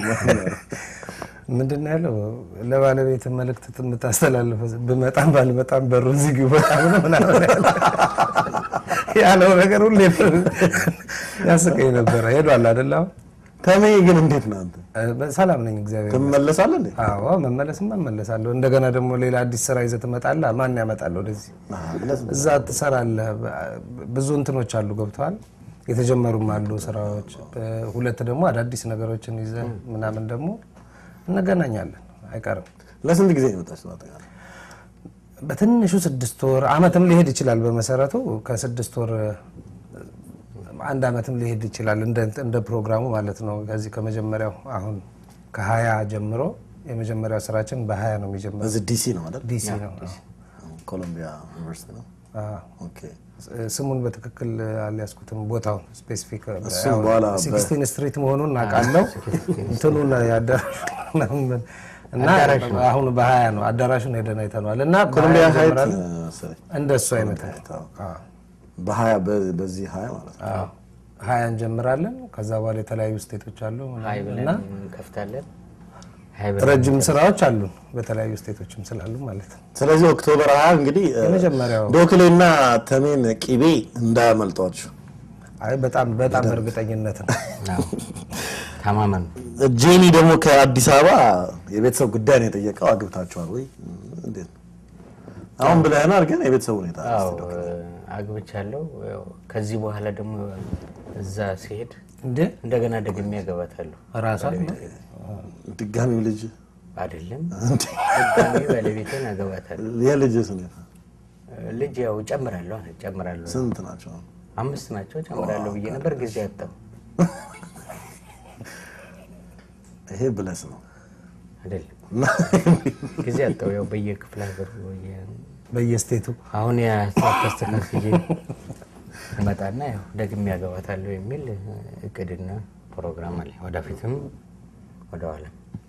ምንድን ነው ያለው? ለባለቤት መልእክት የምታስተላልፈው ብመጣም ባልመጣም በሩን ዝጊው በጣም ነው ምናምን ያለ- ያለው ነገር ሁሌ ያስቀኝ ነበረ። ሄዷል አይደል? አሁን ተሜ ግን እንዴት ነው አንተ እ፣ ሰላም ነኝ እግዚአብሔር ትመለሳለህ እንዴ? አዎ መመለስም እመለሳለሁ። እንደገና ደግሞ ሌላ አዲስ ስራ ይዘህ ትመጣለህ። ማን ያመጣል ወደዚህ? አዎ፣ ለዚህ- እዛ ትሰራለህ። ብዙ እንትኖች አሉ ገብተዋል። የተጀመሩም አሉ ስራዎች። ሁለት ደግሞ አዳዲስ ነገሮችን ይዘህ ምናምን ደግሞ እንገናኛለን፣ አይቀርም። ለስንት ጊዜ ነው የመጣችው በአጠቃላይ? በትንሹ ስድስት ወር አመትም ሊሄድ ይችላል። በመሰረቱ ከስድስት ወር አንድ አመትም ሊሄድ ይችላል፣ እንደ እንደ ፕሮግራሙ ማለት ነው። ከዚህ ከመጀመሪያው አሁን ከሀያ ጀምሮ የመጀመሪያው ስራችን በሀያ ነው የሚጀምረው። በዚህ ዲሲ ነው አይደል? ዲሲ ነው። ኮሎምቢያ ዩኒቨርሲቲ ነው። አዎ። ኦኬ ስሙን በትክክል አልያዝኩትም፣ ቦታውን ስፔሲፊክ እሱም በኋላ በ- ሲክስቲን ስትሪት መሆኑን አውቃለሁ። እንትኑን ያዳራሹ እና አሁን በሀያ ነው አዳራሹን ሄደን አይተነዋል። እና ኮሎምቢያ በሀያ ሀይት እንጀምራለን። መሰለኝ። እንደሱ አይነት ሀይት፣ አዎ። በሀያ በ- በዚህ ሀያ ማለት ነው። አዎ። ሀያ እንጀምራለን። ከዛ በኋላ የተለያዩ ስቴቶች አሉ ሀይ ምናምን ብለን እና እንከፍታለን። ሀይ ብለን ረጅም ስራዎች አሉን በተለያዩ ስቴቶችም ስላሉ ማለት ነው። ስለዚህ ኦክቶበር ሀያ እንግዲህ እ፣ የመጀመሪያው ዶክሌና ተሜን ቂቤ እንዳያመልጧችሁ። አይ በጣም በጣም በእርግጠኝነት ነው። አዎ፣ ተማመኑ። ጄኒ ደግሞ ከአዲስ አበባ የቤተሰብ ጉዳይ ነው የጠየቀው። አግብታችኋል ወይ? እንዴት ነው? አሁን ብለህናል፣ ግን የቤተሰብ ሁኔታ አዎ አግብቻለሁ። ያው ከዚህ በኋላ ደግሞ እዛ ሲሄድ እንዴ እንደገና ደግሜ ያገባታለሁ። ራሷ ድጋሚው ልጅ አይደለም ድጋሜ ባለቤቴን አገባታለሁ። የልጅስ ሁኔታ ልጅ ያው ጨምራለሁ ጨምራለሁ። ስንት ናቸው? አምስት ናቸው ጨምራለሁ ብዬ ነበር፣ ጊዜ አጣሁ። ይሄ ብለስ ነው። አይደለም ጊዜ አጣሁ። ያው በየክፍለ ሀገሩ በየ- በየስቴቱ አሁን ያስተካክዬ እመጣና ያው ደግሜ ያገባታለሁ የሚል እቅድና ፕሮግራም አለ። ወደፊትም ወደኋላ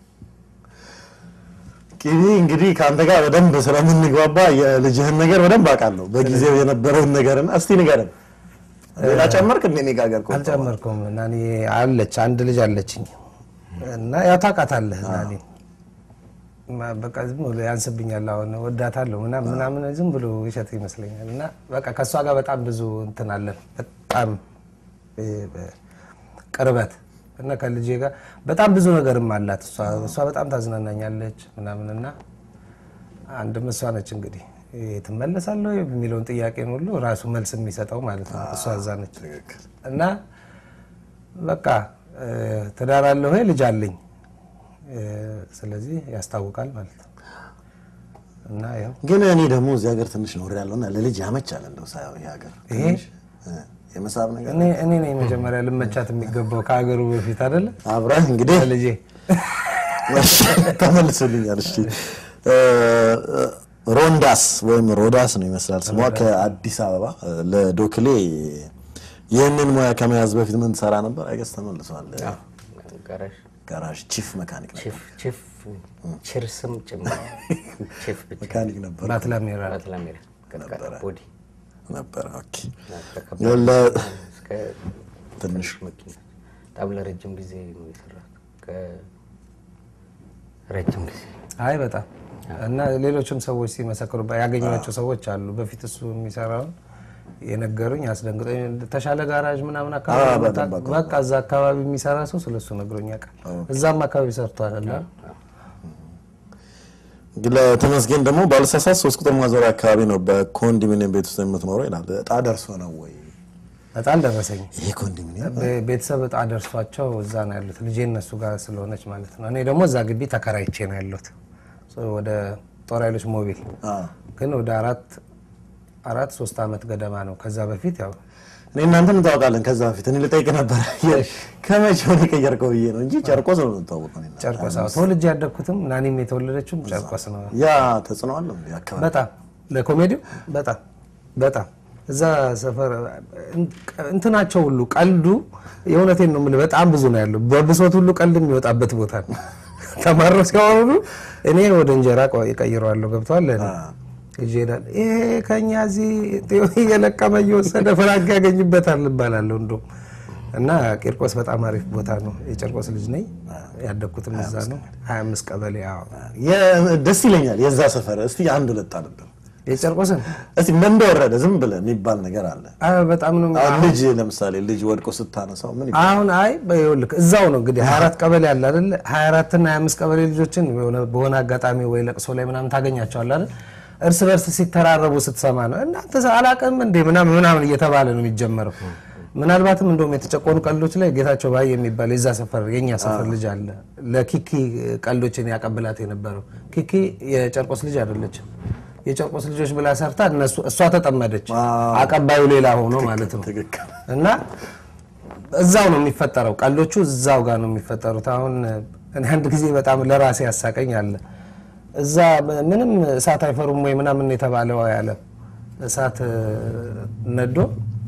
ቂቤ እንግዲህ ከአንተ ጋር በደንብ ስለምንግባባ የልጅህን ነገር በደንብ አውቃለሁ። በጊዜው የነበረውን ነገርና እስቲ ንገረን። ሌላ ጨመርክ እንደ እኔ ጋር ቆይተዋል። አልጨመርኩም። እና እኔ አለች አንድ ልጅ አለችኝ እና ያው ታውቃታለህ እና እኔ ማ- በቃ ዝም ብሎ ያንስብኛል። አሁን ወዳታለሁ ምናምን ምናምን ዝም ብሎ ይሸት ይመስለኛል። እና በቃ ከእሷ ጋር በጣም ብዙ እንትን አለን በጣም እ፣ በ- ቅርበት እና ከልጄ ጋር በጣም ብዙ ነገርም አላት። እሷ እሷ በጣም ታዝናናኛለች ምናምን እና አንድም እሷ ነች እንግዲህ ይሄ ትመለሳለህ ወይ የሚለውን ጥያቄን ሁሉ ራሱ መልስ የሚሰጠው ማለት ነው። እሷ እዛ ነች ትክክል። እና በቃ እ፣ ትዳር አለህ ወይ ልጅ አለኝ እ፣ ስለዚህ ያስታውቃል ማለት ነው። እና ያው ግን እኔ ደግሞ እዚህ ሀገር ትንሽ ኖር ያለውና ለልጅ ያመቻል እንደው ሳየው ይሄ ሀገር ይሄ? ትንሽ እ፣ የመሳብ ነገር እኔ እኔ ነኝ መጀመሪያ ልመቻት የሚገባው ከሀገሩ በፊት አይደለ አብረህ እንግዲህ ልጄ ተመልሶልኛል። እሺ እ፣ እ፣ ሮንዳስ ወይም ሮዳስ ነው ይመስላል ስሟ ከአዲስ አበባ እ፣ ለዶክሌ ይህንን ሙያ ከመያዝ በፊት ምን ትሰራ ነበር? አይገስ ተመልሷል። ጋራዥ ጋራዥ ቺፍ መካኒክ ነበር። ቺፍ ቺፍ ችርስም ጭምር ቺፍ ብቻ መካኒክ ነበር ባትላሜራ ባትላሜራ ቀጥቃጣ ቦዲ ነበር። ኦኬ ተከባድ ለ- እስከ ትንሽ መኪና በጣም ለረጅም ጊዜ ነው የሰራሁት። ከረጅም ጊዜ አይ በጣም እና ሌሎችም ሰዎች ሲመሰክሩ ያገኟቸው ሰዎች አሉ። በፊት እሱ የሚሰራውን የነገሩኝ አስደንግጦኝ ተሻለ ጋራዥ ምናምን አካባቢ አዎ፣ መጣ- በደንብ በቃ እዛ አካባቢ የሚሰራ ሰው ስለሱ ነግሮኝ ያውቃል። እዛም አካባቢ ሰርቷል እና ለተመስገን ደግሞ ባለሳሳት ሶስት ቁጥር ማዞሪያ አካባቢ ነው በኮንዶሚኒየም ቤት ውስጥ የምትኖረው ይላል። እጣ ደርሶ ነው ወይ እጣ አልደረሰኝ። ይሄ ኮንዶሚኒየም? ቤ- ቤተሰብ እጣ ደርሷቸው እዛ ነው ያሉት። ልጄ እነሱ ጋር ስለሆነች ማለት ነው። እኔ ደግሞ እዛ ግቢ ተከራይቼ ነው ያለሁት ሶ ወደ ጦር ኃይሎች ሞቢል አዎ። ግን ወደ አራት አራት ሶስት ዓመት ገደማ ነው። ከዛ በፊት ያው እኔ እናንተ እንታወቃለን። ከዛ በፊት እኔ ልጠይቅ ነበር ከመቼው ነው የቀየርከው ብዬ ነው እንጂ ጨርቆስ ነው የምንታወቀው። እኔና ጨርቆስ አዎ፣ ተወልጄ ያደግኩትም ናኒም የተወለደችውም ጨርቆስ ነው። ያ ተጽዕኖ አለው እንዴ አካባቢ? በጣም ለኮሜዲው በጣም በጣም እዛ ሰፈር እንትናቸው ሁሉ ቀልዱ የእውነቴን ነው የምልህ በጣም ብዙ ነው ያለው። በብሶት ሁሉ ቀልድ የሚወጣበት ቦታ ነው። ተማረው ሲያወሩ እኔ ወደ እንጀራ ቀይረዋለሁ። ገብተዋል ለእኔ ይዤ እሄዳለሁ። ይሄ ከኛ እዚህ እየለቀመ እየወሰደ ፍራንክ ያገኝበታል እባላለሁ እንደውም እና ቂርቆስ በጣም አሪፍ ቦታ ነው። የቂርቆስ ልጅ ነኝ። ያደግኩትም እዛ ነው። 25 ቀበሌ። አዎ የ- ደስ ይለኛል የዛ ሰፈር። እስቲ አንድ ሁለት አለብን የቂርቆስን እስቲ ምን እንደወረደ ዝም ብለህ የሚባል ነገር አለ። አዎ፣ በጣም ነው አሁን ልጅ ለምሳሌ ልጅ ወድቆ ስታነሳው ምን ይባላል? አሁን አይ ይኸውልህ እዛው ነው እንግዲህ 24 ቀበሌ አለ አይደል? 24 እና 25 ቀበሌ ልጆችን የሆነ በሆነ አጋጣሚ ወይ ለቅሶ ላይ ምናምን ታገኛቸዋለህ አይደል? እርስ በርስ ሲተራረቡ ስትሰማ ነው እናንተ አላቅም እንዴ ምናምን ምናምን እየተባለ ነው የሚጀመረው። ምናልባትም እንደውም የተጨቆኑ ቀልዶች ላይ ጌታቸው ባይ የሚባል የዛ ሰፈር የኛ ሰፈር ልጅ አለ። ለኪኪ ቀልዶችን ያቀብላት የነበረው ኪኪ የጨርቆስ ልጅ አይደለችም። የጨርቆስ ልጆች ብላ ሰርታ እነሱ እሷ ተጠመደች፣ አቀባዩ ሌላ ሆኖ ማለት ነው ትክክል። እና እዛው ነው የሚፈጠረው። ቀልዶቹ እዛው ጋር ነው የሚፈጠሩት። አሁን እኔ አንድ ጊዜ በጣም ለራሴ ያሳቀኝ አለ። እዛ ምንም እሳት አይፈሩም ወይ ምናምን የተባለው ያለ እሳት እ፣ ነዶ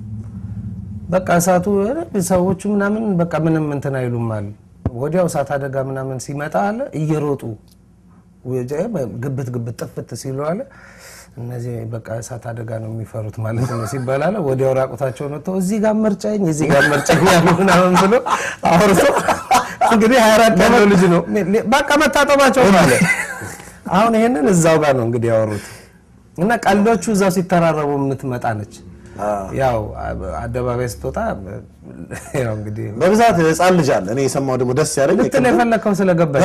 በቃ እሳቱ እ፣ ሰዎቹ ምናምን በቃ ምንም እንትን አይሉም አለ። ወዲያው እሳት አደጋ ምናምን ሲመጣ አለ እየሮጡ ወጀ- ግብት ግብት ጥፍት ሲሉ አለ እነዚህ በቃ እሳት አደጋ ነው የሚፈሩት ማለት ነው ሲባል አለ ወዲያው ራቁታቸውን ወጥተው እዚህ ጋር መርጨኝ እዚህ ጋር መርጨኝ ያሉ ምናምን ብሎ አውርቶ እንግዲህ ሀያ አራት ያለው ልጅ ነው በቃ መታጠባቸው ማለት አሁን ይሄንን እዛው ጋር ነው እንግዲህ ያወሩት እና ቀልዶቹ እዛው ሲተራረቡ የምትመጣ ነች። ያው አደባባይ ስትወጣ ያው እንግዲህ በብዛት ህፃን ልጅ አለ። እኔ የሰማው ደግሞ ደስ ያለኝ ልትል የፈለግከው ስለገባኝ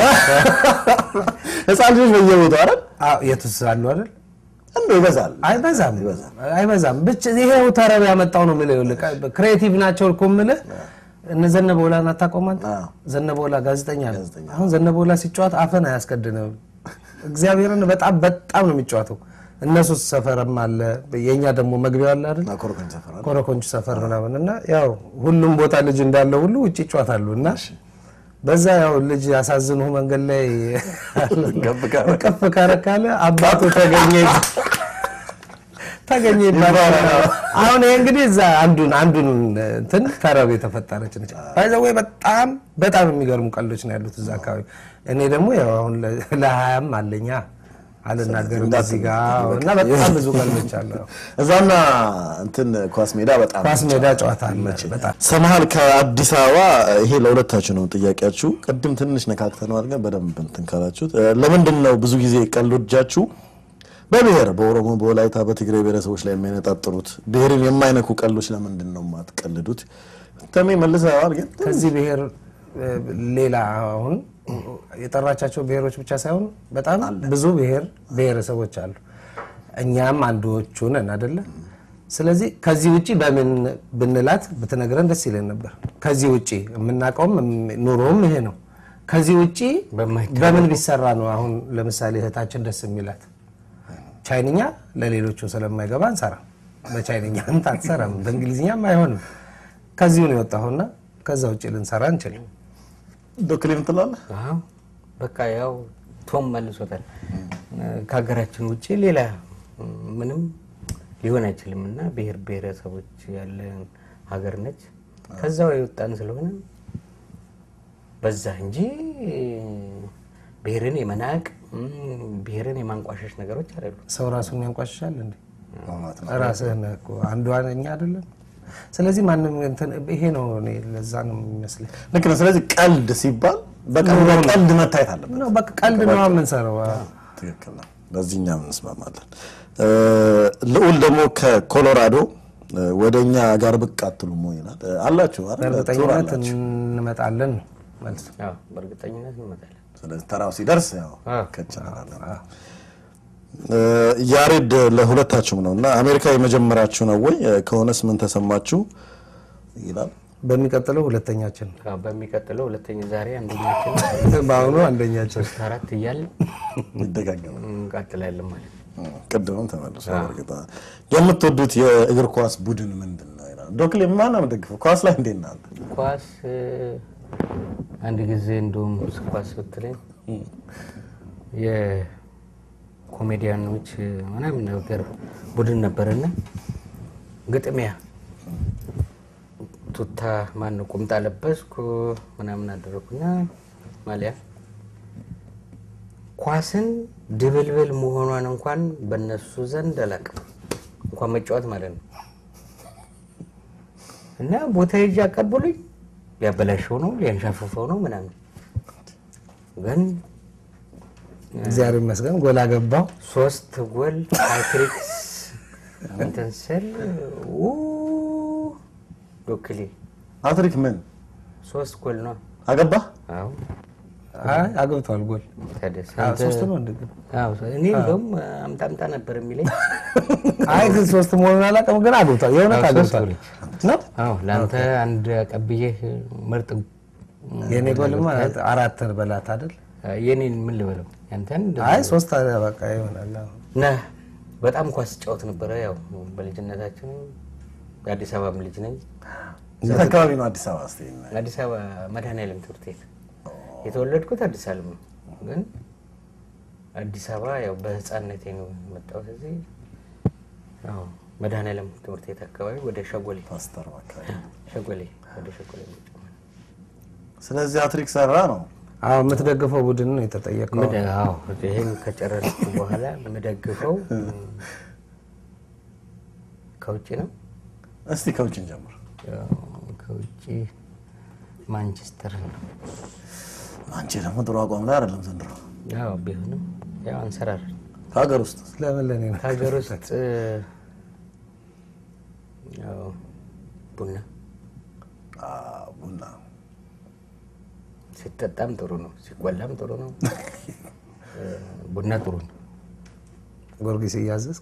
ህፃን ልጆች በየቦታው አይደል አዎ፣ የቱስ አሉ አይደል? እንደው ይበዛል። አይበዛም አይበዛም። ብቻ ይሄው ተረብ ያመጣው ነው የምልህ። ይኸውልህ ክሬቲቭ ናቸው እኮ የምልህ። እነ ዘነበወላን አታውቀውም አንተ? አዎ። ዘነበወላ ጋዜጠኛ ነው። አሁን ዘነበወላ ሲጫወት አፈን አያስቀድንም። እግዚአብሔርን በጣም በጣም ነው የሚጫወተው። እነሱ ሰፈርም አለ፣ የእኛ ደግሞ መግቢያው አለ አይደል? ኮረኮንች ሰፈር አይደል? ኮረኮንች ሰፈር ምናምን እና ያው ሁሉም ቦታ ልጅ እንዳለው ሁሉ ውጭ ይጫወታሉ እና በዛ ያው ልጅ ያሳዝኑ መንገድ ላይ ገብ ካረ- ከፍ ካረካለ አባቱ ተገኘ ተገኘ ይባላል። አሁን ይሄ እንግዲህ እዛ አንዱን አንዱን እንትን ተረብ የተፈጠረች ነች። ባይዘ ወይ በጣም በጣም የሚገርሙ ቀልዶች ነው ያሉት እዛ አካባቢ። እኔ ደግሞ ያው አሁን ለ- ለሀያም አለኛ አልናገርም እዚህ ጋ እና በጣም ብዙ ቀልዶች አሉ። እዛና እንትን ኳስ ሜዳ በጣም ኳስ ሜዳ ጨዋታ አለ በጣም ሰምሃል ከአዲስ አበባ ይሄ ለሁለታችሁ ነው ጥያቄያችሁ። ቅድም ትንሽ ነካክተነዋል፣ ግን በደንብ እንትን ካላችሁት እ፣ ለምንድን ነው ብዙ ጊዜ ቀልዶቻችሁ በብሔር በኦሮሞ፣ በወላይታ፣ በትግራይ ብሔረሰቦች ላይ የሚያነጣጥሩት? ብሔርን የማይነኩ ቀልዶች ለምንድን ነው የማትቀልዱት? ተሜ መልሰዋል፣ ግን ከዚህ ብሔር እ፣ ሌላ አሁን የጠራቻቸው ብሔሮች ብቻ ሳይሆን በጣም ብዙ ብሔር ብሔረሰቦች አሉ። እኛም አንዶቹ ነን አይደለ? ስለዚህ ከዚህ ውጪ በምን ብንላት ብትነግረን ደስ ይለን ነበር። ከዚህ ውጪ የምናውቀውም ኑሮውም ይሄ ነው። ከዚህ ውጪ በማይታወቁ- በምን ቢሰራ ነው? አሁን ለምሳሌ እህታችን ደስ የሚላት ቻይንኛ ለሌሎቹ ስለማይገባ አንሰራ። በቻይንኛ እንትን አትሰራም፣ በእንግሊዝኛም አይሆንም። ከዚሁ ነው የወጣሁና ከዛ ውጭ ልንሰራ እንችልም። ዶክሊም ትላለህ። አዎ በቃ ያው ቶም መልሶታል። ከሀገራችን ውጭ ሌላ ምንም ሊሆን አይችልም እና ብሔር ብሔረሰቦች ያለን ሀገር ነች። ከዛው የወጣን ስለሆነ በዛ እንጂ ብሔርን የመናቅ እም፣ ብሔርን የማንቋሸሽ ነገሮች አይደሉም። ሰው ራሱን ያንቋሽሻል እንዴ? ራስህ ነህ እኮ አንዷ እኛ አይደለም። ስለዚህ ማንም እንትን ይሄ ነው እኔ ለዛ ነው የሚመስለኝ ልክ ነው። ስለዚህ ቀልድ ሲባል በቃ እንደ ቀልድ መታየት አለበት። ነው በቃ ቀልድ ነው የምንሰራው። አዎ። ትክክል ነው። በዚህ እኛም እንስማማለን። እ፣ ልዑል ደግሞ ከኮሎራዶ እ፣ ወደ እኛ ጋር ብቅ አትሉም ወይ ይላል። እ፣ አላችሁ አይደል? ቱር በእርግጠኝነት አላችሁ። እንመጣለን ነው መልሱ። አዎ በእርግጠኝነት እንመጣለን። ስለዚህ ተራው ሲደርስ ያው አዎ። ከቻላለን። እ፣ ያሬድ ለሁለታችሁም ነው እና አሜሪካ የመጀመሪያችሁ ነው ወይ? እ፣ ከሆነስ ምን ተሰማችሁ ይላል። በሚቀጥለው ሁለተኛችን ነው። አዎ፣ በሚቀጥለው ሁለተኛ ዛሬ አንደኛችን በአሁኑ አንደኛችን ሶስት አራት እያልን ይደጋገማል። እንቀጥላለን ማለት ነው። ቅድምም ተመልሶ በእርግጥ የምትወዱት የእግር ኳስ ቡድን ምንድን ነው ይላል። ዶክሌ ማን ነው የምትደግፈው? ኳስ ላይ እንዴት ናት? ኳስ እ፣ አንድ ጊዜ እንደውም ኳስ ብትለኝ የኮሜዲያኖች ምናምን ነገር ቡድን ነበርና ግጥሚያ ቱታ ማን ቁምጣ ለበስኩ ምናምን አደረኩና ማሊያ ኳስን ድብልብል መሆኗን እንኳን በእነሱ ዘንድ አላውቅም፣ እንኳን መጫወት ማለት ነው። እና ቦታ ሄጄ አቀብሉኝ ሊያበላሸው ነው ሊያንሻፍፈው ነው ምናምን ግን እግዚአብሔር ይመስገን ጎል አገባው። ሶስት ጎል ሃትሪክስ እንትን ስል ው ዶክሌ አትሪክ ምን ሶስት ጎል ነው። አገባ? አዎ አይ አግብቷል ጎል ታደሰ አዎ፣ አንተ- ሶስት ነው እንደግን አዎ፣ እኔ እንደውም አምጣ አምጣ ነበር የሚለኝ። አይ ግን ሶስት መሆኑን አላውቅም፣ ግን አግብቷል። የእውነት አዎ፣ ሶስት አግብቷል ጎሎች። ነው። አዎ ለአንተ አንድ ቀብዬህ ምርጥ የእኔ ጎልማ አራት በላት አይደል? የኔን ምን ልበለው ያንተን አይ ሶስት አለ በቃ ይሆናል። አዎ። ነህ በጣም ኳስ ጫወት ነበረ። ያው በልጅነታችን የአዲስ አበባም ልጅ ነኝ። የት አካባቢ ነው አዲስ አበባ? እስኪ አዲስ አበባ መድኃኔዓለም ትምህርት ቤት የተወለድኩት አዲስ አለም ነው፣ ግን አዲስ አበባ ያው በህፃነቴ ነው የመጣሁት እዚህ። አዎ መድኃኔዓለም ትምህርት ቤት አካባቢ ወደ ሸጎሌ ፓስተር አካባቢ። ሸጎሌ ወደ ሸጎሌ መጫ ስለዚህ አትሪክ ሰራ ነው። አዎ የምትደግፈው ቡድን ነው የተጠየቀው። ምደ- አዎ ይህን ከጨረስኩ በኋላ የምደግፈው ከውጭ ነው። እስቲ ከውጭ እንጀምር። ያው ከውጭ ማንቸስተር ነው። አንቺ ደግሞ ጥሩ አቋም ላይ አይደለም ዘንድሮ። ያው ቢሆንም ያው አንሰራር ከሀገር ውስጥ ለምን ለኔ ነው? ከሀገር ውስጥ ያው ቡና አ፣ ቡና ሲጠጣም ጥሩ ነው፣ ሲቆላም ጥሩ ነው። ቡና ጥሩ ነው። ጊዮርጊስ እያዘዝክ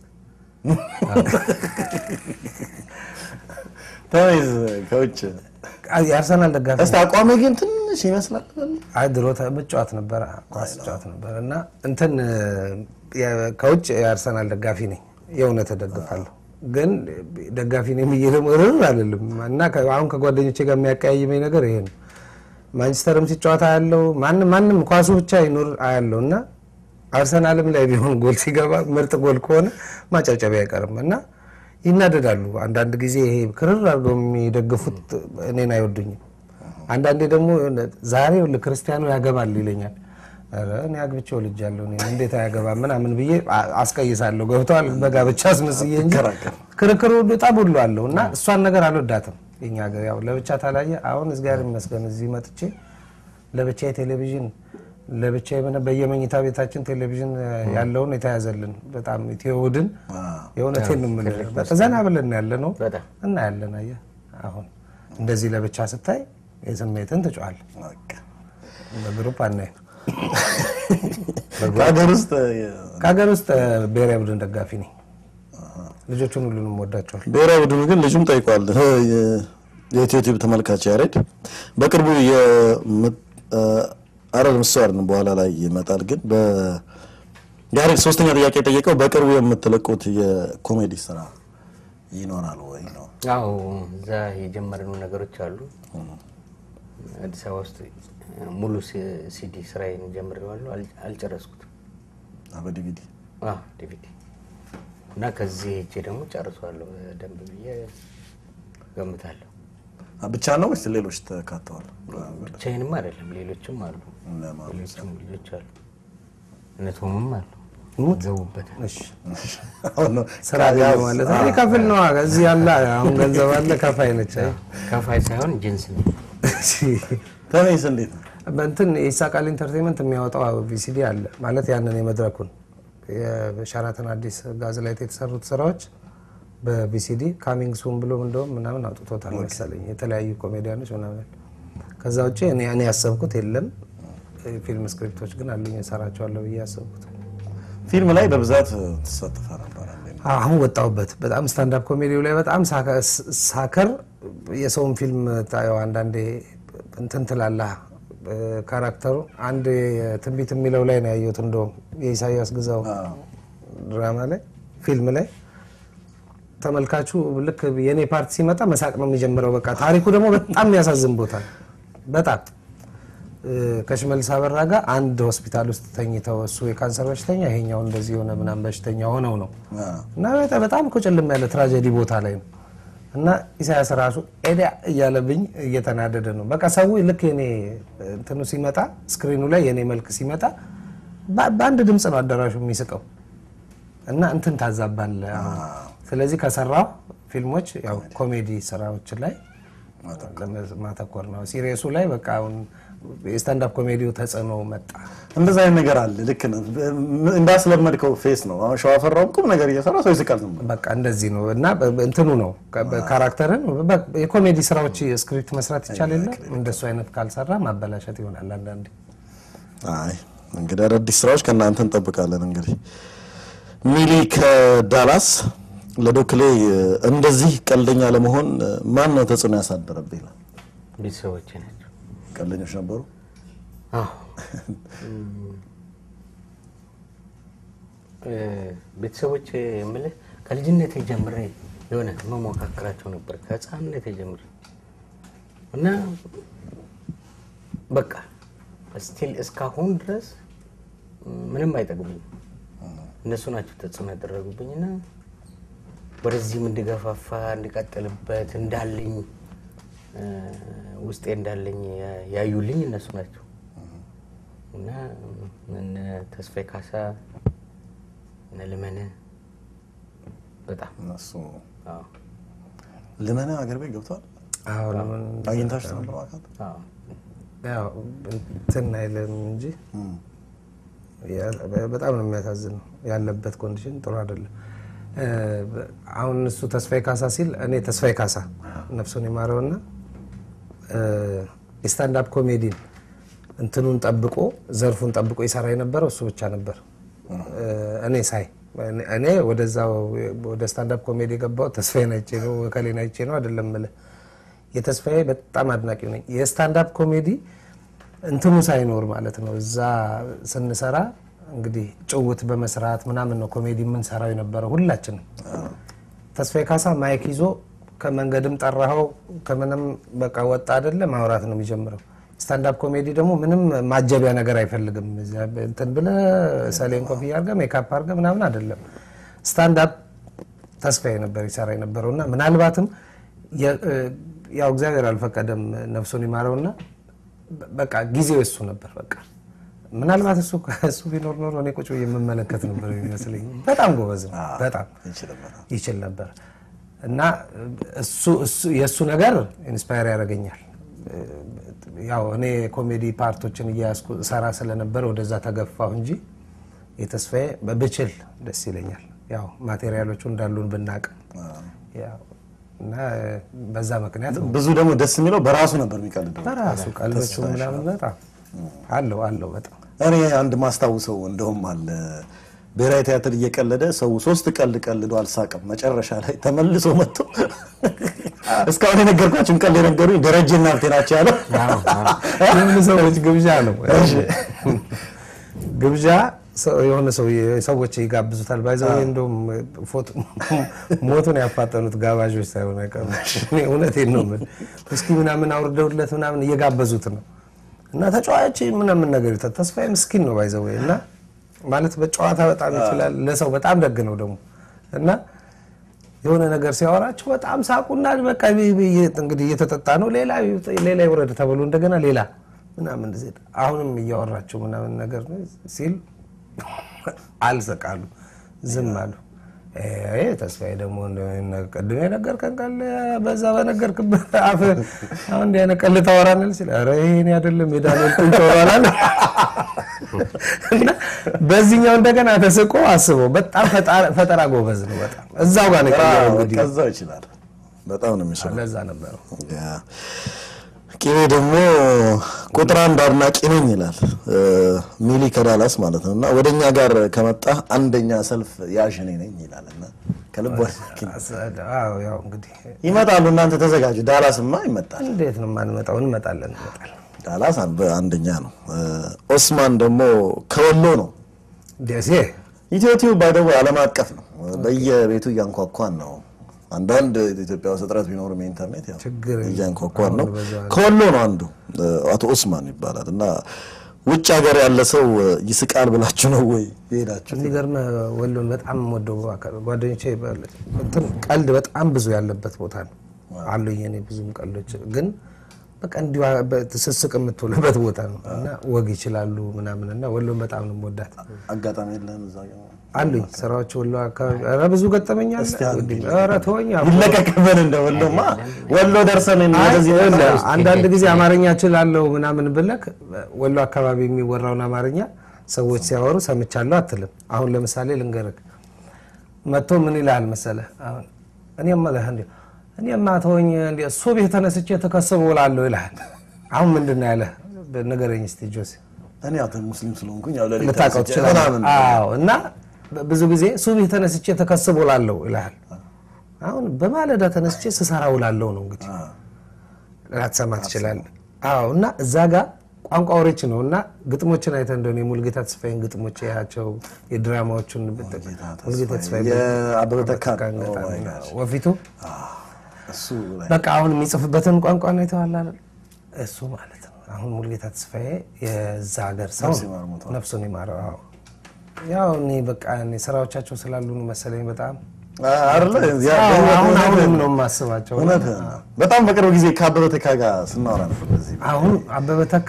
ተይዝ ከውጭ አይ የአርሰናል ደጋፊ እስቲ አቋሜ ግን ትንሽ ይመስላል። አይ ድሮ መጫወት ነበረ ኳስ ጫወት ነበረ እና እንትን የ- ከውጭ የአርሰናል ደጋፊ ነኝ። የእውነት እደግፋለሁ፣ ግን ደጋፊ ነኝ ብዬ ደግሞ ርር አልልም እና ከ- አሁን ከጓደኞቼ ጋር የሚያቀያይመኝ ነገር ይሄ ነው። ማንቸስተርም ሲጫወት አያለው ማንም ማንም ኳሱ ብቻ ይኑር አያለው እና አርሰናልም ላይ ቢሆን ጎል ሲገባ ምርጥ ጎል ከሆነ ማጨብጨቢያ አይቀርም እና ይናደዳሉ። አንዳንድ ጊዜ ይሄ ክርር አድርገው የሚደግፉት እኔን አይወዱኝም። አንዳንዴ ደግሞ የሆነ ዛሬ ይኸውልህ ክርስቲያኑ ያገባል ይለኛል። ኧረ እኔ አግብቼው ልጅ ያለው እንዴት አያገባም ምናምን ብዬ አ- አስቀይሳለሁ። ገብተዋል በጋብቻ አስመስዬ እንጂ ክርክሩ ሁሉ ጠብ ሁሉ አለው እና እሷን ነገር አልወዳትም። የኛ ሀገር ያው ለብቻ ታላየ። አሁን እግዚአብሔር ይመስገን እዚህ መጥቼ ለብቻ ቴሌቪዥን ለብቻ የሆነ በየመኝታ ቤታችን ቴሌቪዥን ያለውን የተያዘልን በጣም ኢትዮውድን የእውነቴን ነው የምልህ በቃ ዘና ብለን ያለ ነው በጣም እና ያለን አየህ አሁን እንደዚህ ለብቻ ስታይ የስሜትን ትጫዋል በቃ በግሩፕ አናይም። ከሀገር ውስጥ ከሀገር ውስጥ ብሔራዊ ቡድን ደጋፊ ነኝ። ልጆቹን ሁሉንም ወዳቸዋል። ብሔራዊ ቡድኑ ግን ልጁም ጠይቋል። የኢትዮ ቲዩብ ተመልካች ያሬድ በቅርቡ አረድ ምስ አይደለም በኋላ ላይ ይመጣል። ግን በ- ያሬድ ሶስተኛ ጥያቄ የጠየቀው በቅርቡ የምትለቁት የኮሜዲ ስራ ይኖራል ወይ ነው። ያው እዛ የጀመርነው ነገሮች አሉ። አዲስ አበባ ውስጥ ሙሉ ሲ- ሲዲ ስራዬን ጀምሬዋለሁ፣ አል- አልጨረስኩትም። በዲቪዲ አዎ ዲቪዲ እና ከዚህ ሄጄ ደግሞ ጨርሷለሁ በደንብ ብዬ ገምታለሁ። ብቻ ነው ወይስ ሌሎች ተካተዋል? ብቻዬንም አይደለም ሌሎችም አሉ፣ ለማለት ሌሎችም ልጆች አሉ፣ እነ ቶምም አሉ ዘውበታል። እሺ አሁን ነው ስራ ገኘ ማለት ነው። ከፍል ነው እዚህ ያለ አሁን ገንዘብ አለ ከፋይ ነች። አይ ከፋይ ሳይሆን ጅንስ ነው። እሺ ተመይስ እንዴት ነው? በእንትን የይሳቃል ኢንተርቴንመንት የሚያወጣው ቪሲዲ አለ ማለት ያንን የመድረኩን የሸራተን አዲስ ጋዝ ላይ የተሰሩት ስራዎች በቪሲዲ ካሚንግ ሱን ብሎ እንደውም ምናምን አውጥቶታል መሰለኝ የተለያዩ ኮሜዲያኖች ምናምን። ከዛ ውጭ እኔ እኔ ያሰብኩት የለም። ፊልም ስክሪፕቶች ግን አሉኝ እሰራቸዋለሁ ብዬ ያሰብኩት ፊልም ላይ በብዛት ትሳተፈ ነበር። እንዴት ነው? አሁን ወጣሁበት። በጣም ስታንዳፕ ኮሜዲው ላይ በጣም ሳከ- ሳከር የሰውን ፊልም ታየው አንዳንዴ እንትን ትላለህ። ካራክተሩ አንድ ትንቢት የሚለው ላይ ነው ያየሁት። እንደውም የኢሳያስ ግዛው ድራማ ላይ ፊልም ላይ ተመልካቹ ልክ የእኔ ፓርቲ ሲመጣ መሳቅ ነው የሚጀምረው። በቃ ታሪኩ ደግሞ በጣም የሚያሳዝን ቦታ ነው። በጣም እ፣ ከሽመልስ አበራ ጋር አንድ ሆስፒታል ውስጥ ተኝተው እሱ የካንሰር በሽተኛ ይሄኛው እንደዚህ የሆነ ምናምን በሽተኛ ሆነው ነው አ፣ እና በጣም በጣም እኮ ጨልም ያለ ትራጀዲ ቦታ ላይ ነው። እና ኢሳያስ ራሱ ኤዲያ እያለብኝ እየተናደደ ነው። በቃ ሰው ልክ የኔ እንትኑ ሲመጣ ስክሪኑ ላይ የኔ መልክ ሲመጣ በ- በአንድ ድምፅ ነው አዳራሹ የሚስቀው እና እንትን ታዛባለ። ስለዚህ ከሰራው ፊልሞች ያው ኮሜዲ ስራዎች ላይ ማተኮር ነው። ሲሪየሱ ላይ በቃ አሁን የስታንዳፕ ኮሜዲው ተጽዕኖ መጣ። እንደዛ አይነት ነገር አለ። ልክ ነህ። እንዳስለመድከው ፌስ ነው። አሁን ሸዋፈራውም ቁም ነገር እየሰራ ሰው ይስቃል ዝም ብሎ። በቃ እንደዚህ ነው እና በ- በ- እንትኑ ነው ከ- በ- ካራክተርን በ- የኮሜዲ ስራዎች ስክሪፕት መስራት ይቻል የለ እንደሱ አይነት ካልሰራ ማበላሸት ይሆናል አንዳንዴ። አይ እንግዲህ አዳዲስ ስራዎች ከእናንተ እንጠብቃለን። እንግዲህ ሚሊ ከዳላስ ለዶክሌ እንደዚህ ቀልደኛ ለመሆን ማን ነው ተጽዕኖ ያሳደረብህ ይላል። ቤተሰቦቼ ናቸው። ቀልደኞች ነበሩ። አዎ እ፣ ቤተሰቦቼ የምልህ ከልጅነቴ ጀምሬ የሆነ መሞካከራቸው ነበር ከህፃንነቴ ጀምሬ እና በቃ ስቲል እስካሁን ድረስ ምንም አይጠቅሙኝ እነሱ ናቸው ተጽዕኖ ያደረጉብኝ እና ወደዚህም እንድገፋፋ እንድቀጥልበት እንዳለኝ እ፣ ውስጤ እንዳለኝ ያ- ያዩልኝ እነሱ ናቸው እና እነ ተስፋዬ ካሳ እነ ልመነ በጣም እነሱ አዎ ልመና አገር ቤት ገብተዋል። አዎ ለምን አግኝታችሁ ነበር ማለት አዎ ያው እንትን አይልም እንጂ ያ- በጣም ነው የሚያሳዝነው። ያለበት ኮንዲሽን ጥሩ አይደለም። እ፣ አሁን እሱ ተስፋዬ ካሳ ሲል እኔ ተስፋዬ ካሳ ነፍሱን የማረውና እ፣ የስታንዳፕ ኮሜዲን እንትኑን ጠብቆ ዘርፉን ጠብቆ ይሰራ የነበረው እሱ ብቻ ነበር። እ፣ እኔ ሳይ እኔ- እኔ ወደዛው ወደ ስታንዳፕ ኮሜዲ የገባው ተስፋዬን አይቼ ነው ከሌን አይቼ ነው አይደለም የምልህ የተስፋዬ በጣም አድናቂው ነኝ። የስታንዳፕ ኮሜዲ እንትኑ ሳይኖር ማለት ነው። እዛ ስንሰራ እንግዲህ ጭውት በመስራት ምናምን ነው ኮሜዲ የምንሰራው የነበረው ሁላችንም። ተስፋዬ ካሳ ማይክ ይዞ ከመንገድም ጠራኸው ከምንም በቃ ወጣ አይደለ ማውራት ነው የሚጀምረው። ስታንዳፕ ኮሜዲ ደግሞ ምንም ማጀቢያ ነገር አይፈልግም። እዚያ እንትን ብለህ ሰሌን ኮፍያ አድርገህ ሜካፕ አድርገህ ምናምን አይደለም። ስታንዳፕ ተስፋዬ ነበር ይሰራ የነበረው እና ምናልባትም የ- ያው እግዚአብሔር አልፈቀደም ነፍሱን ይማረውና በቃ ጊዜው እሱ ነበር። በቃ ምናልባት እሱ እሱ ቢኖር ኖሮ እኔ ቁጭ ብዬ የምመለከት ነበር የሚመስለኝ። በጣም ጎበዝ ነው። በጣም ይችላል። ይችል ነበር እና እሱ እሱ የእሱ ነገር ኢንስፓየር ያደርገኛል። ያው እኔ ኮሜዲ ፓርቶችን እያያዝኩ ሰራ ስለነበር ወደዛ ተገፋሁ እንጂ የተስፋዬ ብችል ደስ ይለኛል። ያው ማቴሪያሎቹ እንዳሉን ብናቅ ያው እና በዛ ምክንያት ነው ብዙ ደግሞ ደስ የሚለው በራሱ ነበር የሚቀልደው። በራሱ ቀልዶቹ ምናምን በጣም አለው አለው በጣም እኔ አንድ ማስታውሰው እንደውም አለ ብሔራዊ ቲያትር እየቀለደ ሰው ሶስት ቀልድ ቀልዶ አልሳቅም። መጨረሻ ላይ ተመልሶ መጥቶ እስካሁን የነገርኳችሁን ቀልድ የነገሩኝ ደረጀና ሀብቴ ናቸው ያለው። የምን ሰዎች ግብዣ ነው ግብዣ ሰው- የሆነ ሰው ሰዎች ይጋብዙታል። ባይዘ እንደውም ፎቶ ሞቱን ያፋጠኑት ጋባዦች ሳይሆን አይቀሩ። እኔ እውነቴን ነው የምልህ እስኪ ምናምን አውርደውለት ምናምን እየጋበዙት ነው እና ተጫዋች ምናምን ነገር ይታል። ተስፋዬ ምስኪን ነው ባይዘ እና ማለት በጨዋታ በጣም ይችላል። ለሰው በጣም ደግ ነው ደግሞ እና የሆነ ነገር ሲያወራቸው በጣም ሳቁና በቃ ቢ- ቢ- እንግዲህ እየተጠጣ ነው ሌላ ሌላ ይውረድ ተብሎ እንደገና ሌላ ምናምን እንደዚህ አሁንም እያወራቸው ምናምን ነገር ነው ሲል አልሰቃሉ፣ ዝም አሉ። ይሄ ተስፋዬ ደግሞ እንደ ቅድም የነገርከን ቃል በዛ በነገርክበት አፍ አሁን እንዲህ አይነት ቀልድ ታወራለህ ሲል ኧረ ይሄ እኔ አይደለም የዳንኤል ቁንጮ ይሆናል እና በዚህኛው እንደገና ተስቆ አስበው በጣም ፈጣ- ፈጠራ ጎበዝ ነው። በጣም እዛው ጋር ነው የቀየረው እንግዲህ ከዛው ይችላል። በጣም ነው የሚችለው። ለዛ ነበረው ያ። ቂቤ ደግሞ ቁጥር አንድ አድናቂ ነኝ ይላል እ፣ ሚሊ ከዳላስ ማለት ነው። እና ወደ እኛ ጋር ከመጣ አንደኛ ሰልፍ ያዥ እኔ ነኝ ይላል እና ከልብ አድናቂ ነው። አዎ ያው እንግዲህ ይመጣሉ። እናንተ ተዘጋጁ። ዳላስማ ይመጣል። እንዴት ነው የማንመጣው? እንመጣለን እንመጣለን። ዳላስ አንድ አንደኛ ነው። እ፣ ኦስማን ደግሞ ከወሎ ነው። ደሴ ኢትዮ ቲዩብ ባይደው ዓለም አቀፍ ነው። በየቤቱ እያንኳኳን ነው። አንዳንድ ኢትዮጵያ ውስጥ እጥረት ቢኖርም የኢንተርኔት ያው ችግር የለም። እያንኳኳን ነው። አሁን በዛ- ከወሎ ነው አንዱ እ፣ አቶ ኦስማን ይባላል እና ውጭ ሀገር ያለ ሰው እ፣ ይስቃል ብላችሁ ነው ወይ የሄዳችሁ? የሚገርም ወሎን በጣም ወደው ጓደኞቼ እንትን ቀልድ በጣም ብዙ ያለበት ቦታ ነው። አሉኝ እኔ ብዙም ቀልዶች ግን በቃ እንዲሁ ስስቅ የምትውልበት ቦታ ነው እና ወግ ይችላሉ ምናምን እና ወሎን በጣም ነው የምወዳት። አጋጣሚ የለህም እዛ ጋር? አሉኝ ስራዎች ወሎ አካባቢ ኧረ ብዙ ገጠመኝ አለ። ኧረ ተወኝ አቦ። ይለቀቅብን እንደ ወሎማ ወሎ ደርሰን አይ ወደዚህ ይኸውልህ፣ አንዳንድ ጊዜ አማርኛ እችላለሁ ምናምን ብለክ ወሎ አካባቢ የሚወራውን አማርኛ ሰዎች ሲያወሩ ሰምቻለሁ አትልም። አሁን ለምሳሌ ልንገርህ፣ መጥቶ ምን ይልሃል መሰለህ? አሁን እኔማ እልህ እንዲህ እኔማ ተወኝ እንዲህ እሱ ቤት ተነስቼ ተከስቦ እውላለሁ ይልሃል። አሁን ምንድን ነው ያለህ? ንገረኝ እስኪ ጆሴ። እኔ አንተ ሙስሊም ስለሆንኩኝ ያው ለሌላ ልታውቀው ትችላለህ። አዎ። እና ብዙ ጊዜ ሱብህ ተነስቼ ተከስቦ እውላለሁ ይልሃል። አሁን በማለዳ ተነስቼ ስሰራ ውላለሁ ነው እንግዲህ ላትሰማ ትችላለህ። አዎ። እና እዛ ጋር ቋንቋ ወሬች ነው እና ግጥሞችን አይተህ እንደሆነ የሙልጌታ ተስፋዬን ግጥሞች ያቸው የድራማዎቹን ሙልጌታ ተስፋዬ የአበበ ተካ ተካን ነው። ገጣሚ Oh my ነው። gosh። ወፊቱ እሱ ላይ በቃ አሁን የሚጽፍበትን ቋንቋ ነው የተዋላ እሱ ማለት ነው። አሁን ሙልጌታ ተስፋዬ የዛ ሀገር ሰው ነፍስ ነው። ይማር ሞቷል። ነፍሱን ይማረው። አዎ። ያው እኔ በቃ እኔ ስራዎቻቸው ስላሉ ነው መሰለኝ በጣም አይደለ ያ- አዎ፣ በህይወት አሁን እውነትህን አሁንም ነው። ነው የማስባቸው። እውነትህን ነው። በጣም በቅርብ ጊዜ ከአበበ ተካ ጋር ስናወራ ነበር በዚህ አሁን አበበ ተካ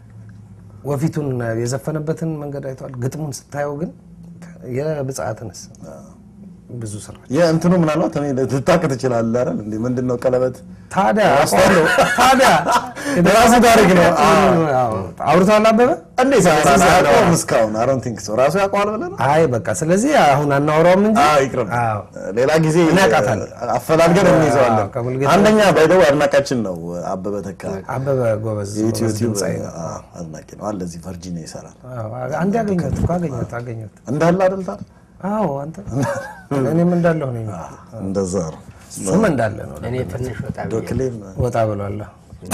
ወፊቱን የዘፈነበትን መንገድ አይተዋል። ግጥሙን ስታየው ግን የብጽዓትንስ ብዙ ስራ የእንትኑ ምናልባት እኔ ልታውቅ ትችላለህ አይደል እንዴ ምንድን ነው ቀለበት ታዲያ አውቀዋለሁ። ታዲያ የራሱ ታሪክ ነው። አዎ። አውርተዋል አበበ እንዴ ሳያውቀውም እስካሁን አይ ዶንት ቲንክ ሶ ራሱ ያውቀዋል ብለህ ነው አይ በቃ ስለዚህ አሁን አናወራውም እንጂ አዎ ይቅርብ አዎ። ሌላ ጊዜ እኔ አውቃታለሁ። አፈላልገን እንይዘዋለን አዎ፣ ከሙልጌታ አንደኛ ባይደው አድናቃችን ነው አበበ ተካ አበበ ጎበዝ የኢትዮ ጎበዝ ቲዩብ ድምፃዊ ነው። አድናቂ ነው አለ እዚህ ቨርጂኒያ ይሰራል አዎ፣ አንዴ አገኘሁት እኮ አገኘሁት አገኘሁት። እንዳለ አይደል ታዲያ አዎ አንተ እኔም እንዳለሁ ነኝ። እንደዛ ነው እሱም እንዳለ ነው። እኔ ትንሽ ወጣ ብዬ ዶክሌም ወጣ ብሏለሁ።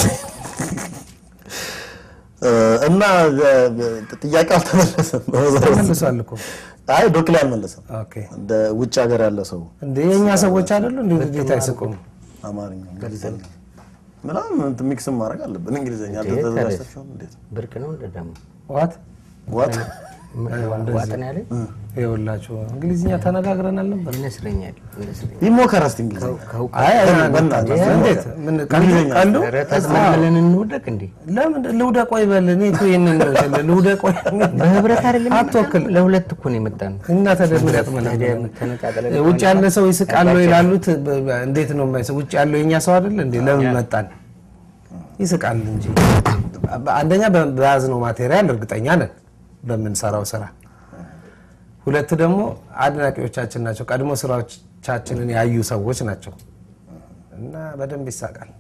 እና ጥያቄ አልተመለሰም በመሰረቱ። ተመልሷል እኮ አይ ዶክሌ አልመለሰም ኦኬ። እንደ ውጭ ሀገር ያለ ሰው እንደ የእኛ ሰዎች አይደሉ እንደ እንዴት አይስቁም? አማርኛ እንግሊዝኛ ምናምን እንትን ሚክስም ማድረግ አለብን እንግሊዝኛ አልተዘጋጅታችሁም እንዴት ብርቅ ነው እንደ ደግሞ ዋት ዋት ዋጥን ያለ ይኸውላችሁ እንግሊዝኛ ተነጋግረናል ነበር። ይመስለኛል ይመስለኛል። ይሞከር እስቲ እንግሊዝኛ አይ አይ፣ በእናትህ እንዴት ምን ቀልዱ እንግሊዝኛ ቀልዱ ኧረ ተዝናለን እንውደቅ እንዴ ለምን ልውደቅ ወይ በል እኔ እኮ ይሄንን ነው ስለ ልውደቅ ወይ በህብረት አይደለም አትወክል ለሁለት እኮ ነው የመጣ ነው። እና ታዲያ ምን ያጥመናል? ታዲያ ተነጣጥለን ውጭ ያለ ሰው ይስቃል ወይ ይላሉት። በ- በ- እንዴት ነው የማይስቅ? ውጭ ያለው የኛ ሰው አይደል እንዴ? ለምን መጣን? ይስቃል እንጂ አንደኛ በ- በያዝነው ማቴሪያል እርግጠኛ ነን በምንሰራው ስራ። ሁለት ደግሞ አድናቂዎቻችን ናቸው። ቀድሞ ስራዎቻችንን ያዩ ሰዎች ናቸው እና በደንብ ይሳቃል።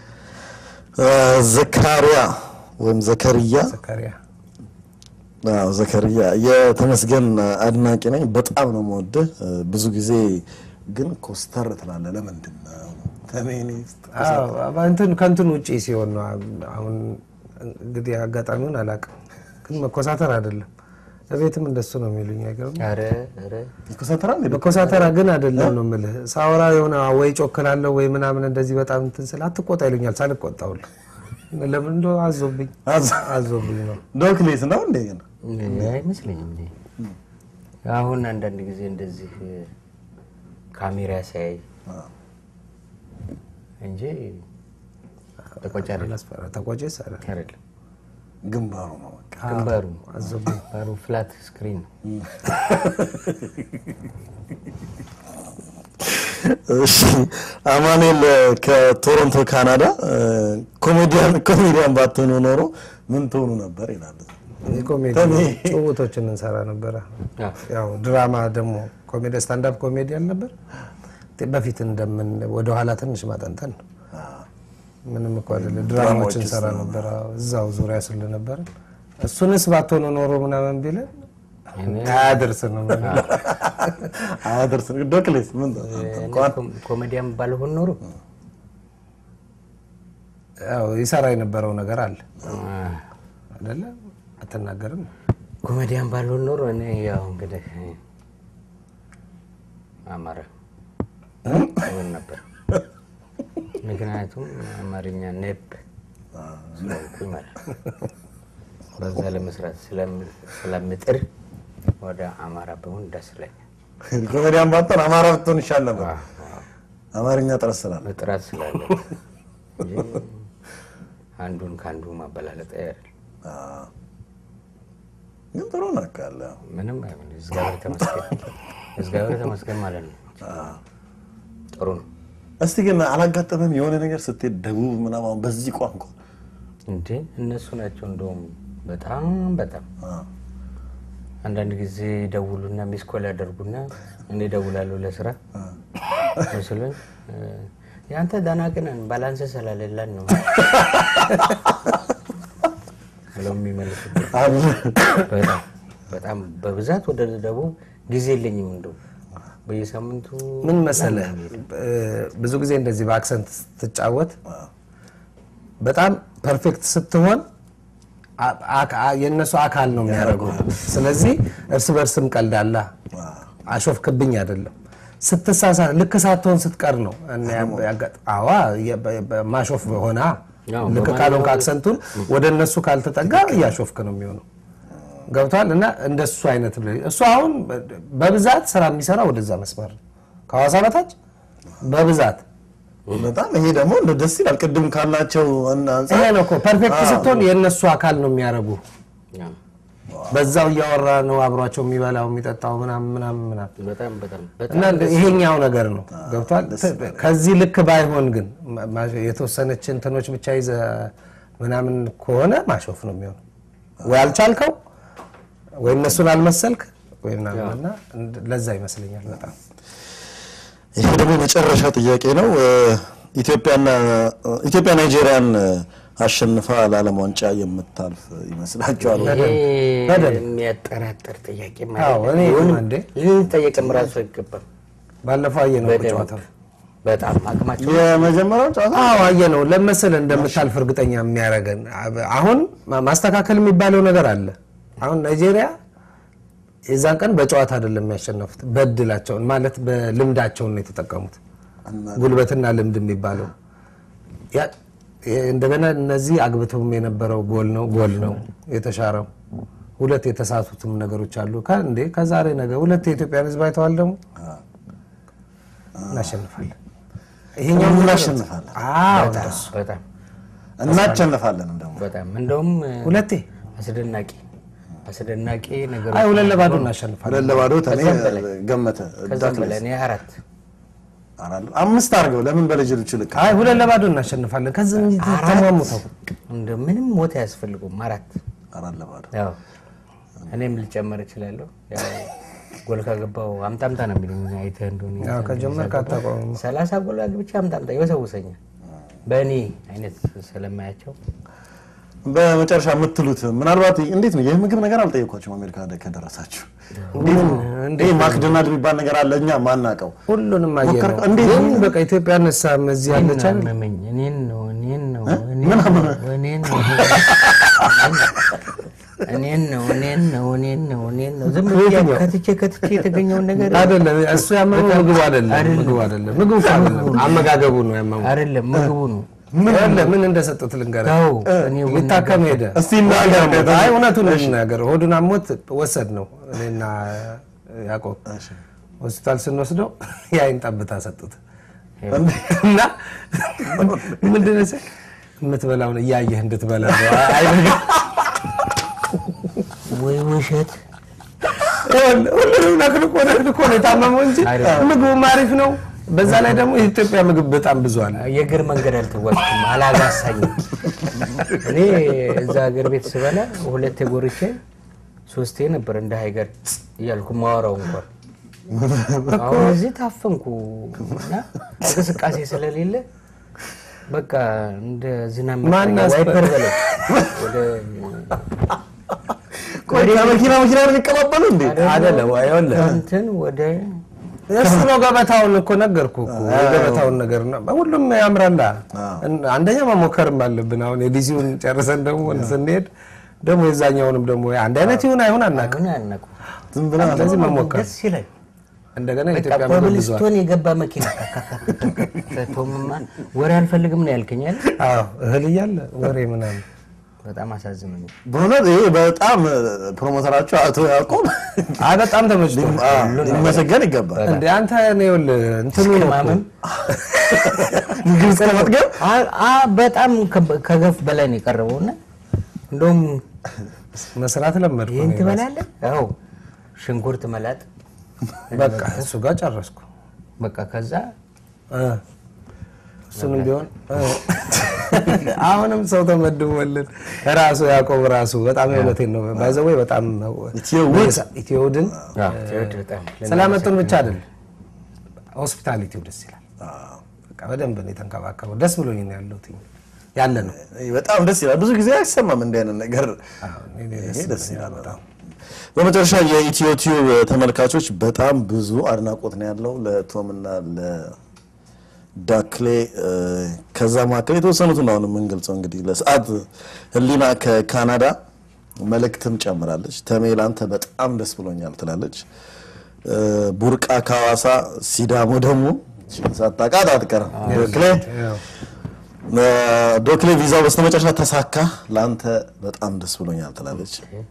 ዘካሪያ ወይም ዘከርያ ዘካሪያ አዎ ዘከርያ የተመስገን አድናቂ ነኝ። በጣም ነው የምወድህ። ብዙ ጊዜ ግን ኮስተር ትላለህ። ለምንድን ነው ፌሚኒስት? አዎ፣ እንትን ከእንትን ውጪ ሲሆን ነው። አሁን እንግዲህ አጋጣሚውን አላውቅም፣ ግን መኮሳተር አይደለም። እቤትም እንደሱ ነው የሚሉኝ። አይገርም? ኧረ ኧረ ይኮሳተራል እንዴ? መኮሳተራ ግን አይደለም ነው የምልህ። ሳወራ የሆነ ወይ ጮክላለሁ ወይ ምናምን እንደዚህ በጣም እንትን ስል አትቆጣ ይሉኛል። ሳልቆጣውል ለምን እንደ አዞብኝ አዝ- አዞብኝ ነው። ዶክሌስ ነው እንዴ? ግን እኔ አይመስለኝም። እኔ አሁን አንዳንድ ጊዜ እንደዚህ ካሜራ ሲያይ እንጂ ተቆጭ አይደለም አላስፈራ ተቆጭስ አለ አይደለም። ግንባሩ ነው በቃ። ግንባሩ አዞብኝ ግንባሩ ፍላት ስክሪን ነው። እሺ አማኑኤል ከቶሮንቶ ካናዳ ኮሜዲያን ኮሜዲያን ባትሆኑ ኖሮ ምን ትሆኑ ነበር ይላል። የኮሜዲ ጭውቶችን እንሰራ ነበረ። አዎ። ያው ድራማ ደግሞ ኮሜዲ ስታንዳፕ ኮሜዲ አልነበር በፊት እንደምን ወደኋላ ትንሽ ማጠንጠን ነው። ምንም እኮ አይደለ። ድራማዎችን እንሰራ ነበር እዛው ዙሪያ ስለነበር እሱንስ ባትሆኑ ኖሮ ምናምን ቢለን አያደርስ ነው የምንለው። አያደርስ ዶክሌስ ምን እኔ ኮ- ኮሜዲያን ባልሆን ኖሮ ያው ይሰራ የነበረው ነገር አለ አይደለ? አትናገርም? ኮሜዲያን ባልሆን ኖሮ እኔ ያው እንግዲህ አማራ ሆን ነበር። ምክንያቱም አማርኛ ኔፕ ስለሆንኩኝ ማለት ነው። በዛ ለመስራት ስለም- ስለምጥር ወደ አማራ ብሆን ደስ ይለኛል። ኮሜዲያን ባትሆን አማራ ብትሆን ይሻል ነበር። አማርኛ ጥረት ስላለ ጥራት ስላለ እንጂ አንዱን ከአንዱ ማበላለጥ አይደል። አዎ። ግን ጥሩ ነው እኮ ያለ ምንም አይሆን። እግዚአብሔር ተመስገን፣ እግዚአብሔር ተመስገን ማለት ነው። ጥሩ ነው እስቲ ግን አላጋጠመም የሆነ ነገር ስትሄድ ደቡብ ምናምን አሁን በዚህ ቋንቋ እንዴ? እነሱ ናቸው እንደውም በጣም በጣም አዎ። አንዳንድ ጊዜ ደውሉና ሚስኮል ያደርጉና እኔ ደውላለሁ ለስራ መስሎኝ እ፣ የአንተ ደናቅነን ባላንስ ስላሌለን ነው ብለው የሚመልሱበት በጣም በጣም በብዛት ወደ ደቡብ ጊዜ የለኝም እንደው በየሳምንቱ ምን መሰለህ እ፣ ብዙ ጊዜ እንደዚህ በአክሰንት ስትጫወት በጣም ፐርፌክት ስትሆን አ- አ- አ- የእነሱ አካል ነው የሚያደርጉ። ስለዚህ እርስ በርስም ቀልዳላ አሾፍክብኝ አይደለም። ስትሳሳት ልክ ሳትሆን ስትቀር ነው እና ያ- ያጋጥ- አዋ የ- በ- በ- ማሾፍ ሆና ያው ልክ ካልሆንክ አክሰንቱን ወደ እነሱ ካልተጠጋ እያሾፍክ ነው የሚሆነው። ገብቷል። እና እንደሱ አይነት ብለ- እሱ አሁን በ- በብዛት ስራ የሚሰራ ወደዛ መስመር ነው። ከሐዋሳ በታች በብዛት በጣም ይሄ ደግሞ እንደ ደስ ይላል። ቅድም ካላቸው አንጻር ይሄ ነው እኮ ፐርፌክት ስትሆን የእነሱ አካል ነው የሚያደርጉ። ያው በዛው እያወራ ነው አብሯቸው የሚበላው የሚጠጣው ምናምን ምናምን ምናምን በጣም በጣም እና በጣም ይሄኛው ነገር ነው ገብቷል። ከዚህ ልክ ባይሆን ግን ማ- ማ- የተወሰነች እንትኖች ብቻ ይዘ ምናምን ከሆነ ማሾፍ ነው የሚሆነው። ወይ አልቻልከው ወይ እነሱን አልመሰልክ ወይ ምናምን እና እንድ- ለዛ ይመስለኛል በጣም ይሄ ደግሞ የመጨረሻ ጥያቄ ነው። እ፣ ኢትዮጵያና ኢትዮጵያ ናይጄሪያን እ፣ አሸንፋ ለዓለም ዋንጫ የምታልፍ ይመስላችኋል? ወይ? ይሄ በደንብ። የሚያጠራጥር ጥያቄ አዎ፣ ማለት እኔ ቢሆንም እንዴ ልንጠየቅም ራሱ አይገባም። ባለፈው አየነው እኮ በደንብ ጨዋታው። በጣም አቅማቸው የመጀመሪያው ጨዋታ አዎ አየነው። ለመሰለ እንደምታልፍ እርግጠኛ የሚያደርገን አሁን ማ- ማስተካከል የሚባለው ነገር አለ። አሁን ናይጄሪያ የዛን ቀን በጨዋታ አይደለም የሚያሸነፉት፣ በእድላቸውን ማለት በልምዳቸውን ነው የተጠቀሙት። ጉልበትና ልምድ የሚባለው ያ- የ- እንደገና እነዚህ አግብተውም የነበረው ጎል ነው ጎል ነው የተሻረው። ሁለት የተሳቱትም ነገሮች አሉ። ከ- እንዴ ከዛሬ ነገ ሁለት የኢትዮጵያን ሕዝብ አይተዋል። ደግሞ እናሸንፋለን። ይሄኛው እናሸንፋለን። አዎ እንደሱ በጣም እናሸንፋለንም ደግሞ በጣም እንደውም ሁለቴ አስደናቂ አስደናቂ ነገር አይ ሁለት ለባዶ እናሸንፋለን። ሁለት ለባዶ ተኔ ከዛም በላይ። ገመተ ከዛም በላይ እኔ አራት አራሉ አምስት አድርገው ለምን በልጅልቹ ልክ አይ ሁለት ለባዶ እናሸንፋለን። ከዚህ እንጂ ተሟሙተው እንደ ምንም ሞት አያስፈልጉም። አራት አራት ለባዶ ያው እኔም ልጨመር እችላለሁ። ያው ጎል ካገባው አምጣ አምጣ ነው የሚሉኝ አይተህ እንደሆነ ያው ከጀመርክ አታቆምም። ሰላሳ ጎል አግብቼ አምጣ አምጣ ይወሰውሰኛል። በእኔ አይነት ስለማያቸው በመጨረሻ የምትሉት ምናልባት እንዴት ነው የምግብ ነገር አልጠየኳቸውም። አሜሪካ ከደረሳችሁ እንዴት ነው ይሄ ማክዶናልድ የሚባል ነገር አለ እኛ ማናውቀው ሁሉንም አየነው። ሞከርከው? እንዴት ግን ነው? በቃ ኢትዮጵያ ነሳም እዚህ ያለች አይደል? አመመኝ። እኔን ነው እኔን ነው ምን አመመህ? እኔን ነው እኔን ነው እኔን ነው እኔን ነው እኔን ነው ዝም ብዬ ከትቼ ከትቼ የተገኘውን ነገር አይደለም እሱ ያመመው ምግቡ አይደለም። ምግቡ አይደለም። ምግቡ እኮ አይደለም። አመጋገቡ ነው ያመመው። አይደለም ምግቡ ነው። ይኸውልህ ምን እንደሰጡት ልንገርህ። ተው እኔ ሊታከም ሄደ። እስቲ እናገር። አይ እውነቱን እንናገር። ሆዱን አሞት ወሰድ ነው እኔና ያዕቆብ ሆስፒታል ስንወስደው የአይን ጠብታ ሰጡት እና ምንድን ነው የምትበላውን እያየህ እንድትበላ ነው። አይ ወይ ውሸት ይኸውልህ፣ ሁሉንም ነክንኮ ነክንኮ ነው የታመመው እንጂ ምግቡም አሪፍ ነው። በዛ ላይ ደግሞ የኢትዮጵያ ምግብ በጣም ብዙ አለ። የእግር መንገድ አልተጓዝኩም፣ አላጋሳኝም። እኔ እዛ ሀገር ቤት ስበላ ሁለቴ ጎርቼ ሶስቴ ነበር እንደ ሀይገር እያልኩ ማወራው እንኳን አሁን እዚህ ታፈንኩ እና እንቅስቃሴ ስለሌለ በቃ እንደ ዝናብ ማን መታኛ አስፈ- ዋይፐር በለው ወደ ቆይ ከመኪና መኪና ነው የሚቀባበሉ እንዴ? አይደለም ይኸውልህ እንትን ወደ እሱ ነው ገበታውን እኮ ነገርኩ እኮ የገበታውን ነገር ነው። ሁሉም ያምራላ። አንደኛ መሞከርም አለብን። አሁን የዲሲውን ጨርሰን ደግሞ ስንሄድ ደግሞ የዛኛውንም ደግሞ አንድ አይነት ይሁን አይሁን አናውቅም። አሁን ያነቁ ዝም ብለህ ስለዚህ መሞከር ደስ ይላል። እንደገና በቃ የኢትዮጵያ ምግብ ብዙ አለ። ኮብልስቶን የገባ መኪና ቶምማን ወሬ አልፈልግም ነው ያልከኝ አይደል? አዎ እህል እያለ ወሬ ምናምን በጣም አሳዝኖኛል። በእውነት ይሄ በጣም ፕሮሞተራቸው አቶ ያዕቆብ አይ በጣም ተመችቶ ሊመሰገን ይገባል። እንደ አንተ እኔ ይኸውልህ እንትኑ ነው እኮ። ማመን ምግብ እስከ መጥገብ አ- አ- በጣም ከ- ከገፍ በላይ ነው የቀረበው እና እንደውም መስራት ለመድኩ ይህን እኔ ትበላለህ? አዎ ሽንኩርት መላጥ በቃ እሱ ጋር ጨረስኩ። በቃ ከዛ እ እሱንም ቢሆን እ አሁንም ሰው ተመድቦልን ራሱ ያዕቆብ ራሱ በጣም የእውነቴን ነው ባይዘወይ በጣም ኢትዮውድ ኢትዮውድን ትወድ በጣም ስላመጡን ብቻ አይደለም ሆስፒታሊቲው ደስ ይላል። በቃ በደንብ ነው የተንከባከበው። ደስ ብሎኝ ነው ያለሁት ያለ ነው። በጣም ደስ ይላል። ብዙ ጊዜ አይሰማም እንዲህ አይነት ነገር። እኔ ይሄ ደስ ይላል በጣም። በመጨረሻ የኢትዮ ቲዩብ ተመልካቾች በጣም ብዙ አድናቆት ነው ያለው ለቶም እና ለዳክሌ። ከዛ መካከል የተወሰኑትን አሁን የምንገልጸው እንግዲህ ለሰዓት ህሊና ከካናዳ መልእክትም ጨምራለች። ተሜ ላንተ በጣም ደስ ብሎኛል ትላለች። ቡርቃ ከሐዋሳ፣ ሲዳሞ ደግሞ ሳታውቃት አትቀርም ዳክሌ ያው ዶክሌ ቪዛው በስተመጨረሻ ተሳካ፣ ለአንተ በጣም ደስ ብሎኛል ትላለች።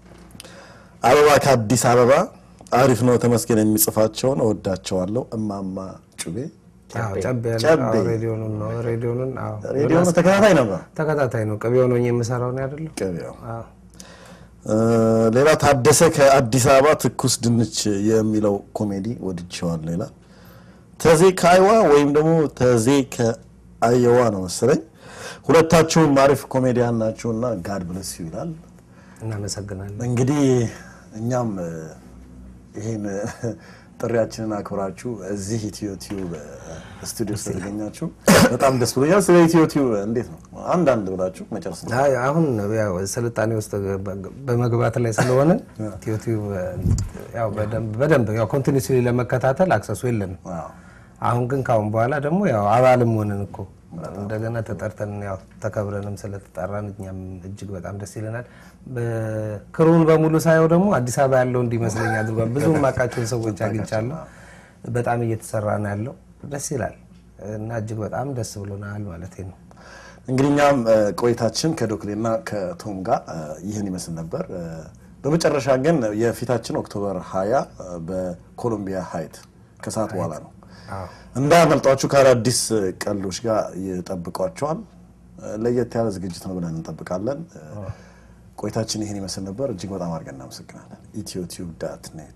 አበባ ከአዲስ አበባ አሪፍ ነው ተመስገን፣ የሚጽፋቸውን እወዳቸዋለሁ። እማማ ጩቤ አዎ፣ ጨቤ ያለ ጨቤ። አዎ፣ ሬዲዮኑን ነው ሬዲዮኑን አዎ፣ ሬዲዮ ተከታታይ ነበር። ተከታታይ ነው። ቅቤ ሆኖ የምሰራው ነው አይደለም? ገበያው አዎ። እ፣ ሌላ ታደሰ ከአዲስ አበባ ትኩስ ድንች የሚለው ኮሜዲ ወድቼዋለሁ ይላል። ተዜ ከአይዋ ወይም ደግሞ ተዜ ከአየዋ ነው መሰለኝ። ሁለታችሁም አሪፍ ኮሜዲያን ናችሁና ጋድ ብለስ ይላል። እናመሰግናለን። እንግዲህ እኛም እ፣ ይህን እ፣ ጥሪያችንን አክብራችሁ እዚህ ኢትዮ ቲዩብ እ፣ ስቱዲዮ ስለተገኛችሁ በጣም ደስ ብሎኛል። ስለ ኢትዮ ቲዩብ እንዴት ነው አንዳንድ ብላችሁ መጨረስ ነው። አይ አሁን ያው ስልጣኔ ውስጥ በመግባት ላይ ስለሆነ ዩቲዩብ ያው በደንብ በደንብ ያው ኮንቲኒስሊ ለመከታተል አክሰሱ የለንም። አዎ። አሁን ግን ካሁን በኋላ ደግሞ ያው አባልም ሆንን እኮ እንደገና ተጠርተን ያው ተከብረንም ስለተጠራን እኛም እጅግ በጣም ደስ ይለናል። ክሩን በሙሉ ሳየው ደግሞ አዲስ አበባ ያለው እንዲመስለኝ አድርጓል። ብዙ የማውቃቸውን ሰዎች አግኝቻለሁ። በጣም እየተሰራ ነው ያለው። ደስ ይላል እና እጅግ በጣም ደስ ብሎናል ማለት ነው። እንግዲህ እኛም እ፣ ቆይታችን ከዶክሌና ከቶም ጋር እ፣ ይህን ይመስል ነበር። እ፣ በመጨረሻ ግን የፊታችን ኦክቶበር 20 እ፣ በኮሎምቢያ ሀይት ከሰዓት በኋላ ነው። እንዳያመልጧችሁ ከአዳዲስ ቀልዶች ጋር ይጠብቋቸዋል። እ፣ ለየት ያለ ዝግጅት ነው ብለን እንጠብቃለን። እ፣ ቆይታችን ይህን ይመስል ነበር። እጅግ በጣም አድርገን እናመሰግናለን። ኢትዮ ቲዩብ ዳት ኔት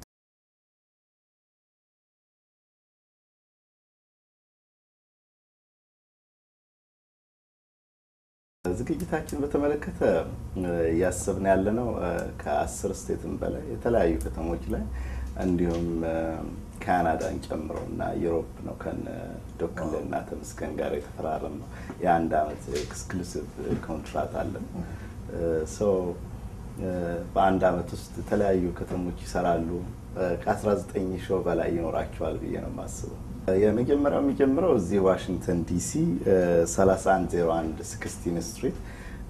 ዝግጅታችን በተመለከተ እ፣ እያሰብን ያለ ነው ከአስር ስቴትም በላይ የተለያዩ ከተሞች ላይ እንዲሁም እ፣ ካናዳን ጨምሮ እና ዩሮፕ ነው ከነ ዶክል እና ተመስገን ጋር የተፈራረም ነው። የአንድ አመት ኤክስክሉሲቭ ኮንትራት አለን። ሶ በአንድ አመት ውስጥ የተለያዩ ከተሞች ይሰራሉ። ከ19 ሾው በላይ ይኖራቸዋል ብዬ ነው የማስበው። የመጀመሪያው የሚጀምረው እዚህ ዋሽንግተን ዲሲ 3101 ስክስቲን ስትሪት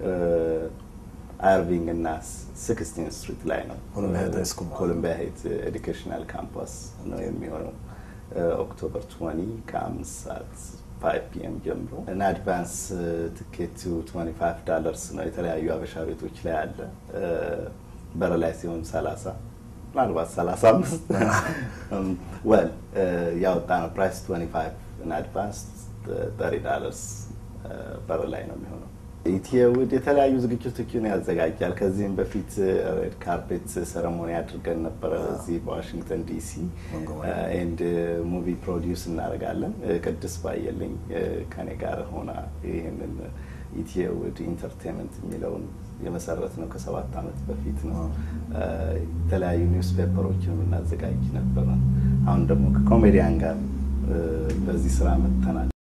አርቪንግ እና ስክስቲን ስትሪት ላይ ነው። ኮሎምቢያ ሃይት ሃይ ስኩል። ኮሎምቢያ ሃይት ኤዱኬሽናል ካምፓስ ነው የሚሆነው ኦክቶበር 20 ከአምስት ሰዓት 5 ፒኤም ጀምሮ እና አድቫንስ ትኬቱ 25 ዳለርስ ነው። የተለያዩ አበሻ ቤቶች ላይ አለ። በር ላይ ሲሆን 30 ምናልባት 35 ወል ያወጣ ነው ፕራይስ 25 እና አድቫንስ 30 ዳለርስ በር ላይ ነው የሚሆነው። ኢትዮውድ የተለያዩ ዝግጅቶችን ያዘጋጃል። ከዚህም በፊት ሬድ ካርፔት ሰረሞኒ አድርገን ነበረ እዚህ በዋሽንግተን ዲሲ ኤንድ ሙቪ ፕሮዲውስ እናደርጋለን። ቅድስት ባየልኝ ከኔ ጋር ሆና ይህንን ኢትዮውድ ኢንተርቴንመንት የሚለውን የመሰረት ነው ከሰባት ዓመት በፊት ነው። የተለያዩ ኒውስ ፔፐሮችን የምናዘጋጅ ነበረ። አሁን ደግሞ ከኮሜዲያን ጋር በዚህ ስራ መጥተናል።